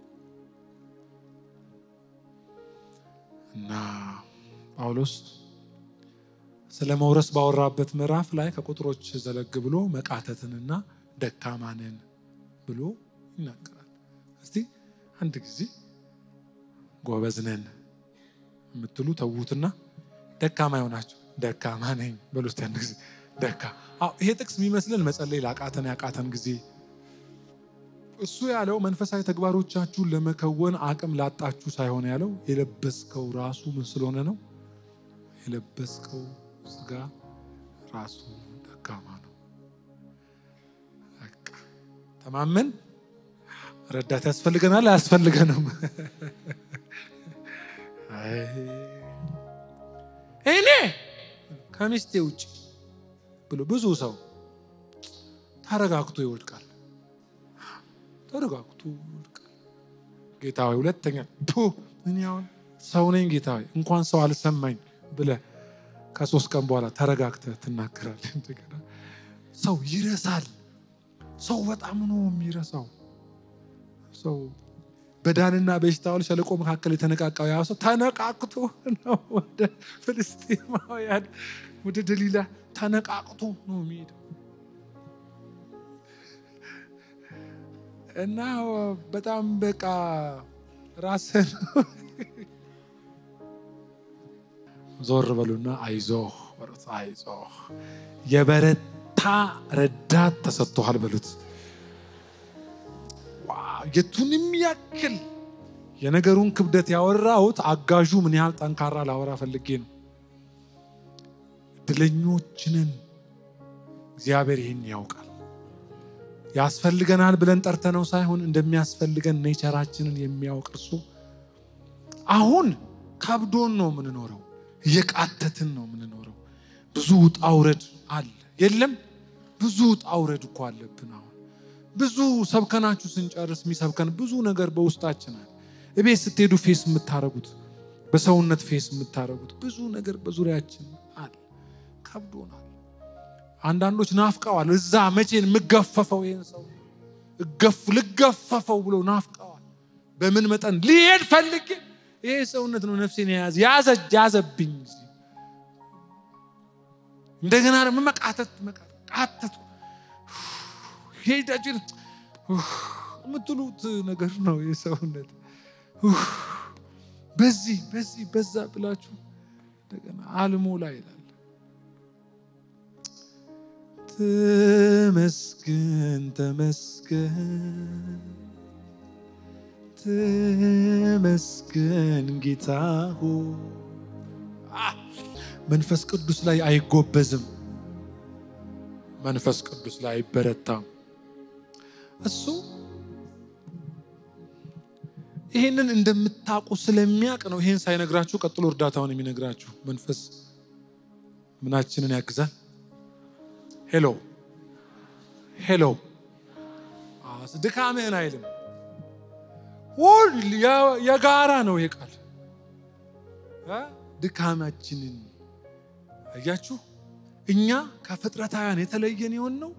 S1: እና ጳውሎስ ስለ መውረስ ባወራበት ምዕራፍ ላይ ከቁጥሮች ዘለግ ብሎ መቃተትንና ደካማንን ብሎ ይናገራል። እስቲ አንድ ጊዜ ጎበዝነን የምትሉ ተዉትና ደካማ የሆናችሁ ደካማ ነኝ በሉ እስቲ አንድ ጊዜ ደካ ይሄ ጥቅስ የሚመስልን መጸለይ ላቃተን ያቃተን ጊዜ እሱ ያለው መንፈሳዊ ተግባሮቻችሁን ለመከወን አቅም ላጣችሁ ሳይሆን ያለው የለበስከው ራሱ ምን ስለሆነ ነው? የለበስከው ስጋ ራሱ ደካማ ነው። በቃ ተማመን። ረዳት ያስፈልገናል አያስፈልገንም? እኔ ከሚስቴ ውጭ ብሎ ብዙ ሰው ተረጋግቶ ይወድቃል። ተረጋግቶ ጌታ ሆይ ሁለተኛ ቱ እኔ አሁን ሰው ነኝ ጌታ ሆይ እንኳን ሰው አልሰማኝ ብለህ ከሶስት ቀን በኋላ ተረጋግተህ ትናገራለህ። እንደገና ሰው ይረሳል። ሰው በጣም ነው የሚረሳው። ሰው በዳንና በኤሽታኦል ሸለቆ መካከል የተነቃቃው ያ ሰው ተነቃቅቶ ነው ወደ ፍልስጤማውያን ወደ ደሊላ ተነቃቅቶ ነው የሚሄደው እና በጣም በቃ ራስን ዞር በሉና አይዞህ በሉት። አይዞህ የበረታ ረዳት ተሰጥቶሃል በሉት። የቱንም ያክል የነገሩን ክብደት ያወራሁት አጋዡ ምን ያህል ጠንካራ ላወራ ፈልጌ ነው። እድለኞችንን እግዚአብሔር ይህን ያውቃል። ያስፈልገናል ብለን ጠርተነው ሳይሆን እንደሚያስፈልገን ኔቸራችንን የሚያውቅ እርሱ አሁን ከብዶን ነው የምንኖረው፣ እየቃተትን ነው የምንኖረው። ብዙ ውጣ ውረድ አለ። የለም ብዙ ውጣ ውረድ እኮ አለብን። አሁን ብዙ ሰብከናችሁ ስንጨርስ የሚሰብከን ብዙ ነገር በውስጣችን አለ። እቤት ስትሄዱ ፌስ የምታረጉት በሰውነት ፌስ የምታረጉት ብዙ ነገር በዙሪያችን አለ። ከብዶናል። አንዳንዶች ናፍቀዋል። እዛ መቼን የምገፈፈው ይህን ሰው እገፍ ልገፈፈው ብሎ ናፍቀዋል። በምን መጠን ሊሄድ ፈልጌ ይሄ ሰውነት ነው ነፍሴን የያዘ ያዘ ያዘብኝ። እንደገና ደግሞ መቃተት መቃተቱ ሄዳችን የምትሉት ነገር ነው የሰውነት በዚህ በዚህ በዛ ብላችሁ እንደገና አልሞላ ይላል። ተመስገን ተመስገን ተመስገን ጌታ ሆይ መንፈስ ቅዱስ ላይ አይጎበዝም። መንፈስ ቅዱስ ላይ አይበረታም። እሱ ይህንን እንደምታውቁ ስለሚያውቅ ነው ይህን ሳይነግራችሁ ቀጥሎ እርዳታውን የሚነግራችሁ። መንፈስ ምናችንን ያግዛል። ሄሎ ሄሎ፣ ድካምህን አይልም። ሁል የጋራ ነው ይሄ ቃል። ድካማችንን አያችሁ። እኛ ከፍጥረታውያን የተለየን የሆን ነው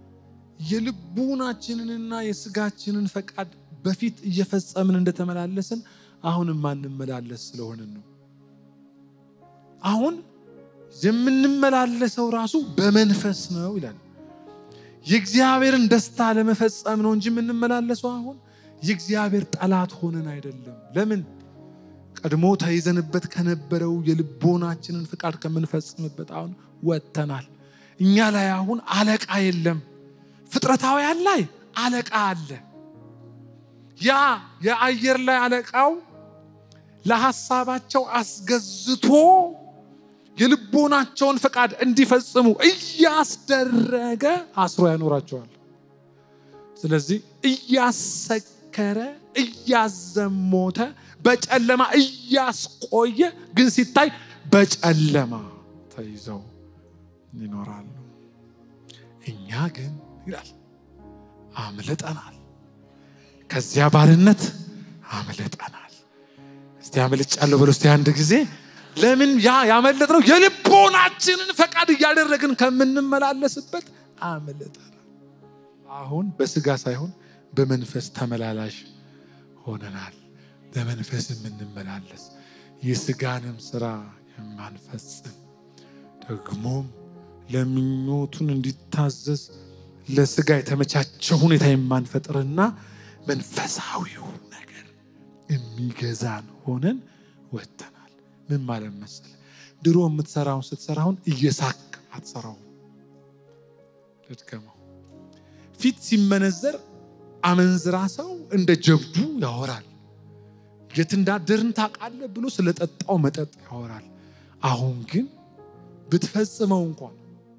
S1: የልቡናችንንና የስጋችንን ፈቃድ በፊት እየፈጸምን እንደተመላለስን አሁን የማንመላለስ ስለሆንን ነው። አሁን የምንመላለሰው ራሱ በመንፈስ ነው ይላል። የእግዚአብሔርን ደስታ ለመፈጸም ነው እንጂ የምንመላለሰው አሁን የእግዚአብሔር ጠላት ሆነን አይደለም። ለምን? ቀድሞ ተይዘንበት ከነበረው የልቦናችንን ፍቃድ ከምንፈጽምበት አሁን ወጥተናል። እኛ ላይ አሁን አለቃ የለም። ፍጥረታውያን ላይ አለቃ አለ። ያ የአየር ላይ አለቃው ለሐሳባቸው አስገዝቶ የልቦናቸውን ፈቃድ እንዲፈጽሙ እያስደረገ አስሮ ያኖራቸዋል። ስለዚህ እያሰከረ እያዘሞተ በጨለማ እያስቆየ ግን ሲታይ በጨለማ ተይዘው ይኖራሉ። እኛ ግን ይላል አምልጠናል። ከዚያ ባርነት አምልጠናል። እስቲ አምልጫለሁ በሎ እስቲ አንድ ጊዜ። ለምን ያ ያመለጥነው የልቦናችንን ፈቃድ እያደረግን ከምንመላለስበት አምልጠናል። አሁን በስጋ ሳይሆን በመንፈስ ተመላላሽ ሆነናል። በመንፈስ የምንመላለስ የስጋንም ስራ የማንፈጽም ደግሞም ለምኞቱን እንዲታዘዝ ለስጋ የተመቻቸ ሁኔታ የማንፈጥርና መንፈሳዊው ነገር የሚገዛን ሆነን ወጥተናል። ምን ማለት መሰለ? ድሮ የምትሰራውን ስትሰራውን እየሳክ አትሰራውም። ልድገመው። ፊት ሲመነዘር አመንዝራ ሰው እንደ ጀብዱ ያወራል። የት እንዳደርን ታውቃለህ ብሎ ስለጠጣው መጠጥ ያወራል። አሁን ግን ብትፈጽመው እንኳን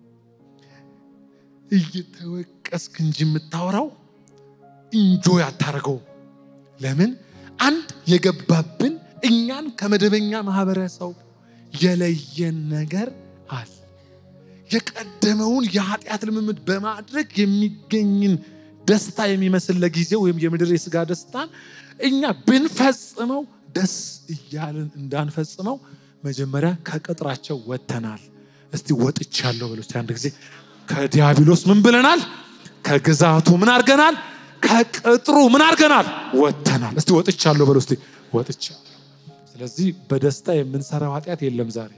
S1: እየተወቀስክ እንጂ የምታወራው እንጆ ያታረገው። ለምን? አንድ የገባብን እኛን ከመደበኛ ማህበረሰብ የለየን ነገር አለ። የቀደመውን የኃጢአት ልምምድ በማድረግ የሚገኝን ደስታ የሚመስል ለጊዜው ወይም የምድር የስጋ ደስታን እኛ ብንፈጽመው ደስ እያልን እንዳንፈጽመው መጀመሪያ ከቅጥራቸው ወጥተናል። እስቲ ወጥቻለሁ በሉ እስቲ አንድ ጊዜ። ከዲያብሎስ ምን ብለናል? ከግዛቱ ምን አድርገናል? ከቅጥሩ ምን አድርገናል? ወጥተናል። እስቲ ወጥቻለሁ በሉ እስቲ ወጥቻለሁ። ስለዚህ በደስታ የምንሰራው ኃጢአት የለም ዛሬ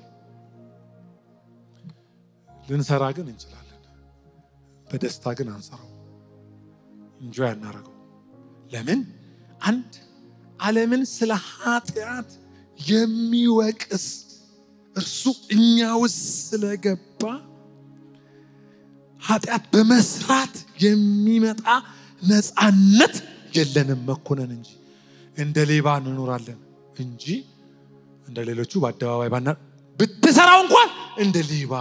S1: ልንሰራ ግን እንችላለን። በደስታ ግን አንሰራው፣ እንጆ ያናረገው። ለምን? አንድ ዓለምን ስለ ኃጢአት የሚወቅስ እርሱ እኛ ውስጥ ስለገባ ኃጢአት በመስራት የሚመጣ ነፃነት የለንም መኮነን እንጂ እንደ ሌባ እንኖራለን እንጂ እንደ ሌሎቹ በአደባባይ ባና ብትሰራው እንኳን እንደ ሌባ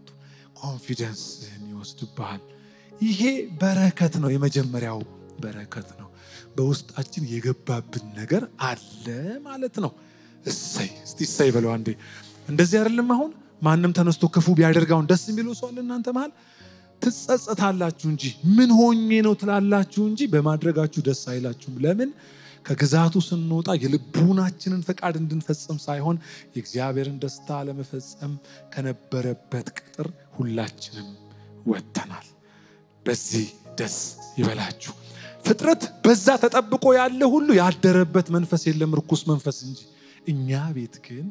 S1: ኮንፊደንስን ይወስድብሃል። ይሄ በረከት ነው። የመጀመሪያው በረከት ነው። በውስጣችን የገባብን ነገር አለ ማለት ነው። እሰይ እስቲ እሰይ በለው አንዴ። እንደዚህ አይደለም። አሁን ማንም ተነስቶ ክፉ ቢያደርጋውን ደስ የሚለው ሰው አለ እናንተ መሃል ትጸጸታላችሁ እንጂ ምን ሆኜ ነው ትላላችሁ እንጂ በማድረጋችሁ ደስ አይላችሁም። ለምን? ከግዛቱ ስንወጣ የልቡናችንን ፈቃድ እንድንፈጽም ሳይሆን የእግዚአብሔርን ደስታ ለመፈጸም ከነበረበት ቅጥር ሁላችንም ወጥተናል። በዚህ ደስ ይበላችሁ። ፍጥረት በዛ ተጠብቆ ያለ ሁሉ ያደረበት መንፈስ የለም ርኩስ መንፈስ እንጂ። እኛ ቤት ግን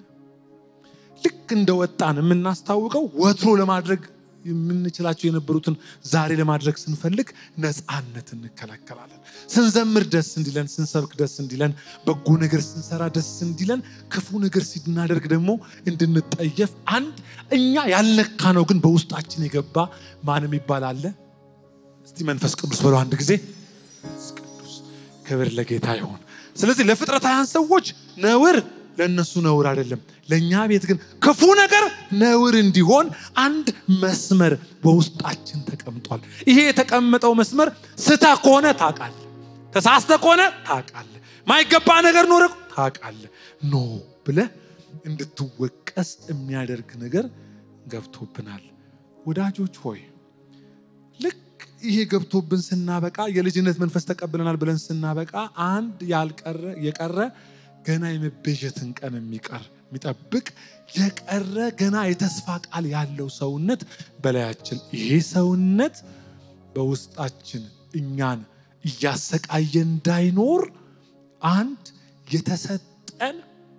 S1: ልክ እንደወጣን የምናስታውቀው ወትሮ ለማድረግ የምንችላቸው የነበሩትን ዛሬ ለማድረግ ስንፈልግ ነፃነት እንከለከላለን። ስንዘምር ደስ እንዲለን፣ ስንሰብክ ደስ እንዲለን፣ በጎ ነገር ስንሰራ ደስ እንዲለን፣ ክፉ ነገር ስናደርግ ደግሞ እንድንጠየፍ አንድ እኛ ያልነካ ነው ግን በውስጣችን የገባ ማንም ይባል አለ። እስቲ መንፈስ ቅዱስ በለው አንድ ጊዜ። መንፈስ ቅዱስ ክብር ለጌታ ይሆን። ስለዚህ ለፍጥረታውያን ሰዎች ነውር ለእነሱ ነውር አይደለም። ለእኛ ቤት ግን ክፉ ነገር ነውር እንዲሆን አንድ መስመር በውስጣችን ተቀምጧል። ይሄ የተቀመጠው መስመር ስታ ከሆነ ታውቃለህ፣ ተሳስተ ከሆነ ታውቃለህ፣ ማይገባ ነገር ኖረ ታውቃለህ። ኖ ብለህ እንድትወቀስ የሚያደርግ ነገር ገብቶብናል። ወዳጆች ሆይ ልክ ይሄ ገብቶብን ስናበቃ የልጅነት መንፈስ ተቀብለናል ብለን ስናበቃ አንድ ያልቀረ የቀረ ገና የመቤዠትን ቀን የሚቀር የሚጠብቅ የቀረ ገና የተስፋ ቃል ያለው ሰውነት በላያችን ይሄ ሰውነት በውስጣችን እኛን እያሰቃየ እንዳይኖር አንድ የተሰጠን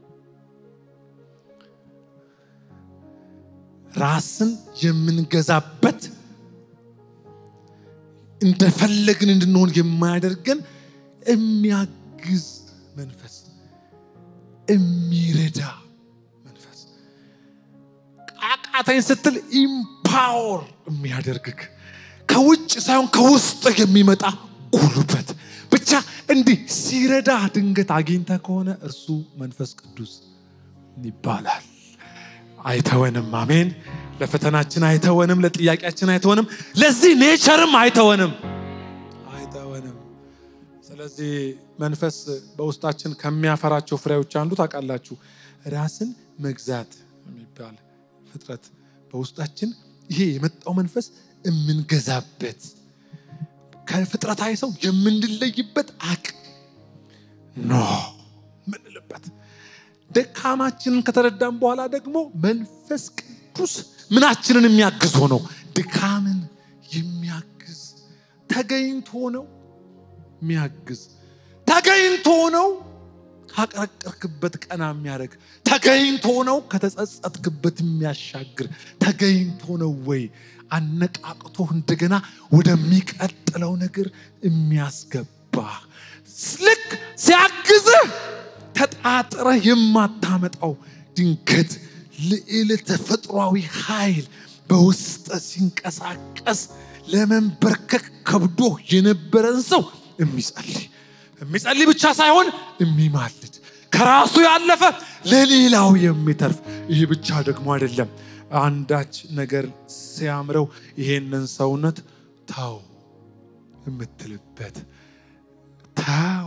S1: ራስን የምንገዛበት እንደፈለግን እንድንሆን የማያደርገን የሚያግዝ መንፈስ የሚረዳ መንፈስ ቃቃተኝ ስትል ኢምፓወር የሚያደርግክ ከውጭ ሳይሆን ከውስጥ የሚመጣ ጉልበት ብቻ እንዲህ ሲረዳ ድንገት አግኝተ ከሆነ እርሱ መንፈስ ቅዱስ ይባላል። አይተወንም። አሜን። ለፈተናችን አይተወንም፣ ለጥያቄያችን አይተወንም፣ ለዚህ ኔቸርም አይተወንም አይተወንም። ስለዚህ መንፈስ በውስጣችን ከሚያፈራቸው ፍሬዎች አንዱ ታውቃላችሁ፣ ራስን መግዛት የሚባል ፍጥረት በውስጣችን ይሄ የመጣው መንፈስ የምንገዛበት ከፍጥረታዊ ሰው የምንለይበት አቅም ኖ ምንልበት ደካማችንን ከተረዳም በኋላ ደግሞ መንፈስ ቅዱስ ምናችንን የሚያግዝ ሆነው ድካምን የሚያግዝ ተገኝቶ ነው የሚያግዝ ተገኝቶ ነው ካቀረቀርክበት ቀና የሚያደርግ ተገኝቶ ነው ከተጸጸትክበት የሚያሻግር ተገኝቶ ነው ወይ አነቃቅቶ እንደገና ወደሚቀጥለው ነገር የሚያስገባ ልክ ሲያግዝህ ተጣጥረህ የማታመጣው ድንገት ልዕል ተፈጥሯዊ ኃይል በውስጥ ሲንቀሳቀስ ለመንበርከክ ከብዶ የነበረን ሰው የሚጸልይ የሚጸልይ ብቻ ሳይሆን የሚማልድ ከራሱ ያለፈ ለሌላው የሚተርፍ ይህ ብቻ ደግሞ አይደለም። አንዳች ነገር ሲያምረው ይሄንን ሰውነት ተው የምትልበት ተው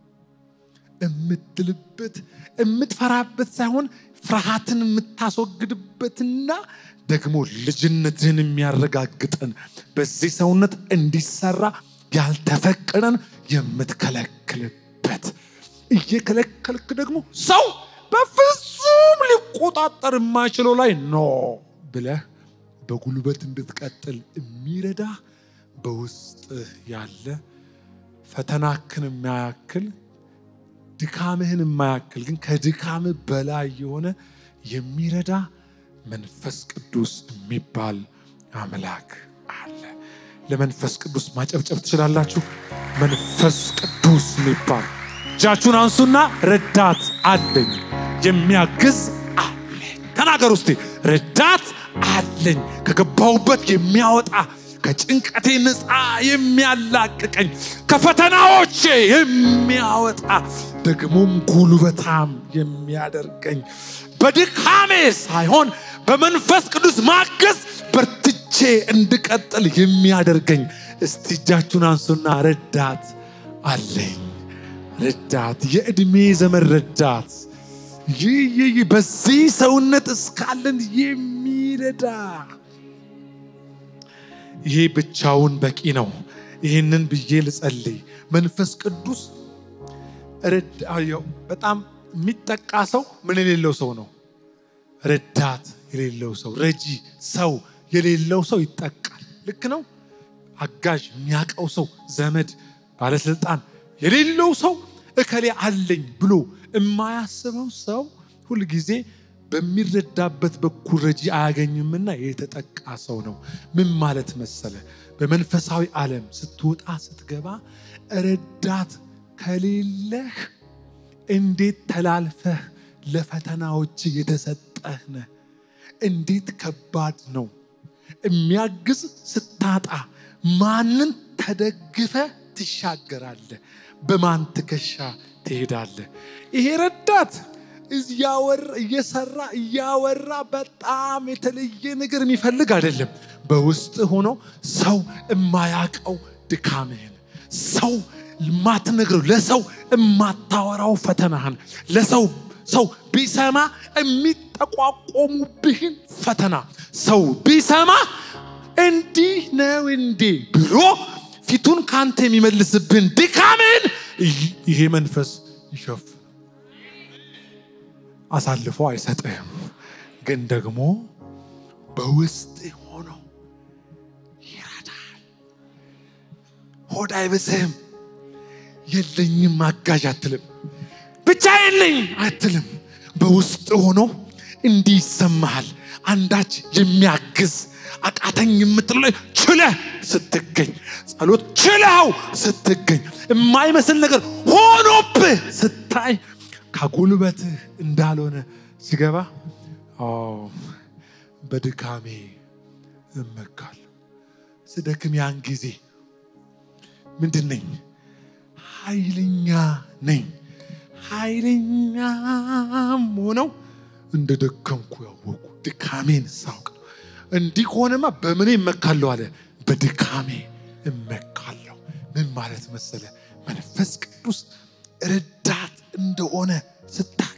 S1: የምትልበት የምትፈራበት ሳይሆን ፍርሃትን የምታስወግድበትና ደግሞ ልጅነትህን የሚያረጋግጠን በዚህ ሰውነት እንዲሰራ ያልተፈቀደን የምትከለክልበት እየከለከልክ ደግሞ ሰው በፍጹም ሊቆጣጠር የማይችለው ላይ ኖ ብለህ በጉልበት እንድትቀጥል የሚረዳ በውስጥ ያለ ፈተናክን የማያክል ድካምህን የማያክል ግን ከድካምህ በላይ የሆነ የሚረዳ መንፈስ ቅዱስ የሚባል አምላክ አለ። ለመንፈስ ቅዱስ ማጨብጨብ ትችላላችሁ። መንፈስ ቅዱስ የሚባል እጃችሁን አንሱና ረዳት አለኝ የሚያግዝ አለኝ። ተናገር ውስጤ ረዳት አለኝ ከገባሁበት የሚያወጣ ከጭንቀቴ ነፃ የሚያላቅቀኝ ከፈተናዎቼ የሚያወጣ ደግሞም ጉልበታም የሚያደርገኝ በድካሜ ሳይሆን በመንፈስ ቅዱስ ማገዝ በርትቼ እንድቀጥል የሚያደርገኝ። እስቲ እጃችሁን አንሱና ረዳት አለኝ። ረዳት የዕድሜ ዘመን ረዳት ይህ ይህ በዚህ ሰውነት እስካለን የሚረዳ ይሄ ብቻውን በቂ ነው። ይህንን ብዬ ልጸልይ። መንፈስ ቅዱስ በጣም የሚጠቃ ሰው ምን የሌለው ሰው ነው? ረዳት የሌለው ሰው፣ ረጂ ሰው የሌለው ሰው ይጠቃል። ልክ ነው። አጋዥ የሚያውቀው ሰው፣ ዘመድ፣ ባለስልጣን የሌለው ሰው እከሌ አለኝ ብሎ የማያስበው ሰው ሁልጊዜ በሚረዳበት በኩል ረጂ አያገኝምና የተጠቃ ሰው ነው። ምን ማለት መሰለ? በመንፈሳዊ ዓለም ስትወጣ ስትገባ ረዳት ከሌለህ እንዴት ተላልፈህ ለፈተናዎች የተሰጠህ ነህ? እንዴት ከባድ ነው። የሚያግዝ ስታጣ ማንን ተደግፈ ትሻገራለህ? በማን ትከሻ ትሄዳለህ? ይሄ ረዳት እየሰራ እያወራ በጣም የተለየ ነገር የሚፈልግ አይደለም። በውስጥ ሆኖ ሰው የማያውቀው ድካምህን፣ ሰው የማትነግረው ለሰው የማታወራው ፈተናህን፣ ለሰው ሰው ቢሰማ የሚጠቋቆሙብህን ፈተና ሰው ቢሰማ እንዲህ ነው እንዴ ብሎ ፊቱን ካንተ የሚመልስብህን ድካምህን ይሄ መንፈስ ይሸፍ አሳልፎ አይሰጥህም። ግን ደግሞ በውስጥ ሆኖ ይረዳል። ሆድ አይብስህም። የለኝም አጋዥ አትልም። ብቻ የለኝ አትልም። በውስጥ ሆኖ እንዲህ ይሰማሃል። አንዳች የሚያግዝ አቃተኝ የምትለው ችለህ ስትገኝ፣ ጸሎት ችለው ስትገኝ፣ የማይመስል ነገር ሆኖብህ ስታይ ከጉልበትህ እንዳልሆነ ሲገባ በድካሜ እመካለሁ። ስደክም ያን ጊዜ ምንድን ነኝ? ኃይለኛ ነኝ። ኃይለኛም ሆነው እንደ ደከምኩ ያወቁ ድካሜን ሳውቅ ነው። እንዲህ ከሆነማ በምኔ እመካለሁ አለ። በድካሜ እመካለሁ። ምን ማለት መሰለ? መንፈስ ቅዱስ ረዳት እንደሆነ ስታቅ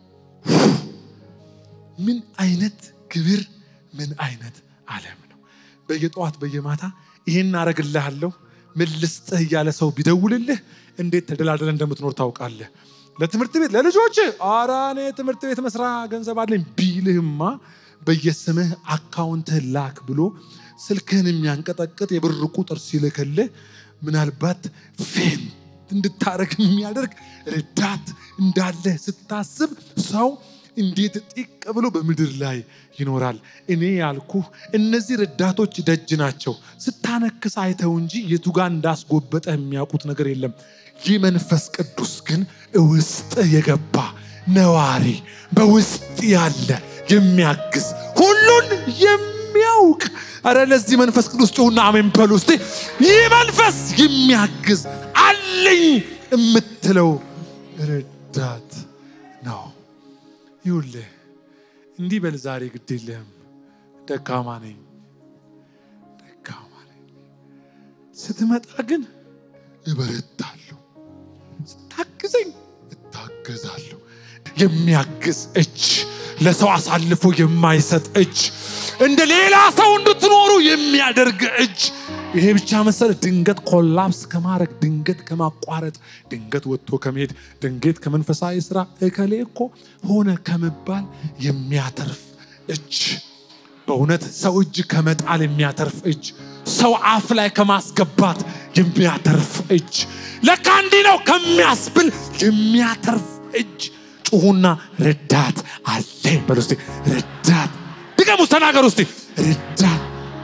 S1: ምን አይነት ክብር ምን አይነት ዓለም ነው። በየጠዋት በየማታ ይህን አረግልሃለሁ ምን ልስጥህ እያለ ሰው ቢደውልልህ እንዴት ተደላደለ እንደምትኖር ታውቃለህ። ለትምህርት ቤት ለልጆች ኧረ እኔ ትምህርት ቤት መስራ ገንዘብ አለኝ ቢልህማ በየስምህ አካውንትህ ላክ ብሎ ስልክህን የሚያንቀጠቅጥ የብር ቁጥር ሲልክልህ ምናልባት ፌንት እንድታረግ የሚያደርግ ረዳት እንዳለ ስታስብ ሰው እንዴት ጢቅ ብሎ በምድር ላይ ይኖራል? እኔ ያልኩህ እነዚህ ረዳቶች ደጅ ናቸው። ስታነክስ አይተው እንጂ የቱ ጋር እንዳስጎበጠ የሚያውቁት ነገር የለም። ይህ መንፈስ ቅዱስ ግን ውስጥ የገባ ነዋሪ፣ በውስጥ ያለ የሚያግዝ ሁሉን የሚያውቅ አረ ለዚህ መንፈስ ቅዱስ ጩሁና አሜን በሉ እስቲ። ይህ መንፈስ የሚያግዝ አለኝ የምትለው ረዳት ነው። ይውልህ እንዲህ በል ዛሬ ግድ የለህም። ደካማ ነኝ ደካማ ነኝ። ስትመጣ ግን እበረታለሁ፣ ስታግዘኝ እታገዛለሁ። የሚያግዝ እጅ፣ ለሰው አሳልፎ የማይሰጥ እጅ፣ እንደ ሌላ ሰው እንድትኖሩ የሚያደርግ እጅ ይሄ ብቻ መሰለ ድንገት ኮላፕስ ከማድረግ ድንገት ከማቋረጥ ድንገት ወጥቶ ከመሄድ ድንገት ከመንፈሳዊ ስራ እከሌ እኮ ሆነ ከመባል የሚያተርፍ እጅ በእውነት ሰው እጅ ከመጣል የሚያተርፍ እጅ ሰው አፍ ላይ ከማስገባት የሚያተርፍ እጅ ለካ እንዲህ ነው ከሚያስብል የሚያተርፍ እጅ ጩሁና ረዳት አለ በሉ እስቲ ረዳት ድገሙ ተናገሩ እስቲ ረዳት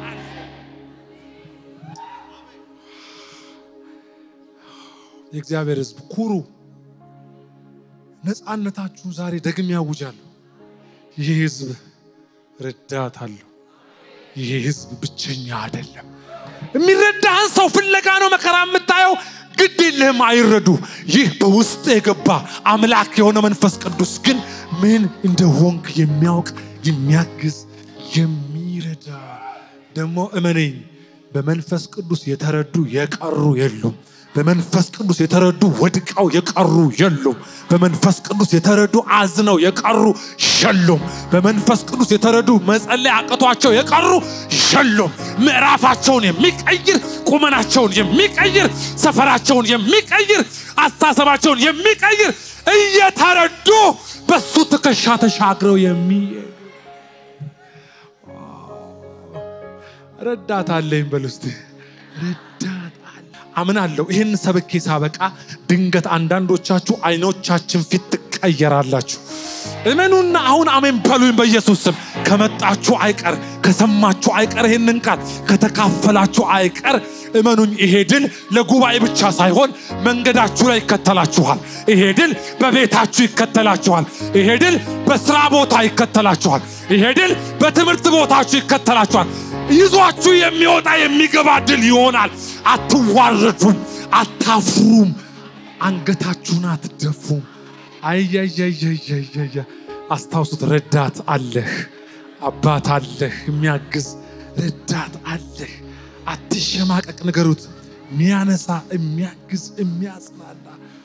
S1: የእግዚአብሔር ህዝብ ኩሩ ነፃነታችሁን ዛሬ ደግሜ ያውጃለሁ ይህ ህዝብ ረዳት አለው ይህ ህዝብ ብቸኛ አይደለም የሚረዳህን ሰው ፍለጋ ነው መከራ የምታየው ግድ የለህም አይረዱ ይህ በውስጥ የገባ አምላክ የሆነ መንፈስ ቅዱስ ግን ምን እንደሆንክ የሚያውቅ የሚያግዝ የሚረዳ ደግሞ እመነኝ በመንፈስ ቅዱስ የተረዱ የቀሩ የሉም በመንፈስ ቅዱስ የተረዱ ወድቀው የቀሩ የሉም በመንፈስ ቅዱስ የተረዱ አዝነው የቀሩ የሉም በመንፈስ ቅዱስ የተረዱ መጸለይ አቅቷቸው የቀሩ የሉም ምዕራፋቸውን የሚቀይር ቁመናቸውን የሚቀይር ሰፈራቸውን የሚቀይር አስተሳሰባቸውን የሚቀይር እየተረዱ በሱ ትከሻ ተሻግረው የሚሄዱ ረዳት አለኝ በል ውስጥ ረዳት አለ አምናለሁ ይህን ሰብኬ ሳበቃ ድንገት አንዳንዶቻችሁ አይኖቻችን ፊት ትቀየራላችሁ እመኑና አሁን አሜን በሉኝ በኢየሱስ ስም ከመጣችሁ አይቀር ከሰማችሁ አይቀር ይህንን ቃል ከተካፈላችሁ አይቀር እመኑኝ ይሄ ድል ለጉባኤ ብቻ ሳይሆን መንገዳችሁ ላይ ይከተላችኋል ይሄ ድል በቤታችሁ ይከተላችኋል ይሄ ድል በስራ ቦታ ይከተላችኋል ይሄ ድል በትምህርት ቦታችሁ ይከተላችኋል ይዟችሁ የሚወጣ የሚገባ ድል ይሆናል አትዋረዱም አታፍሩም አንገታችሁን አትደፉም አያያያያያያ አስታውሱት ረዳት አለህ አባት አለህ የሚያግዝ ረዳት አለህ አትሸማቀቅ ንገሩት የሚያነሳ የሚያግዝ የሚያጽናና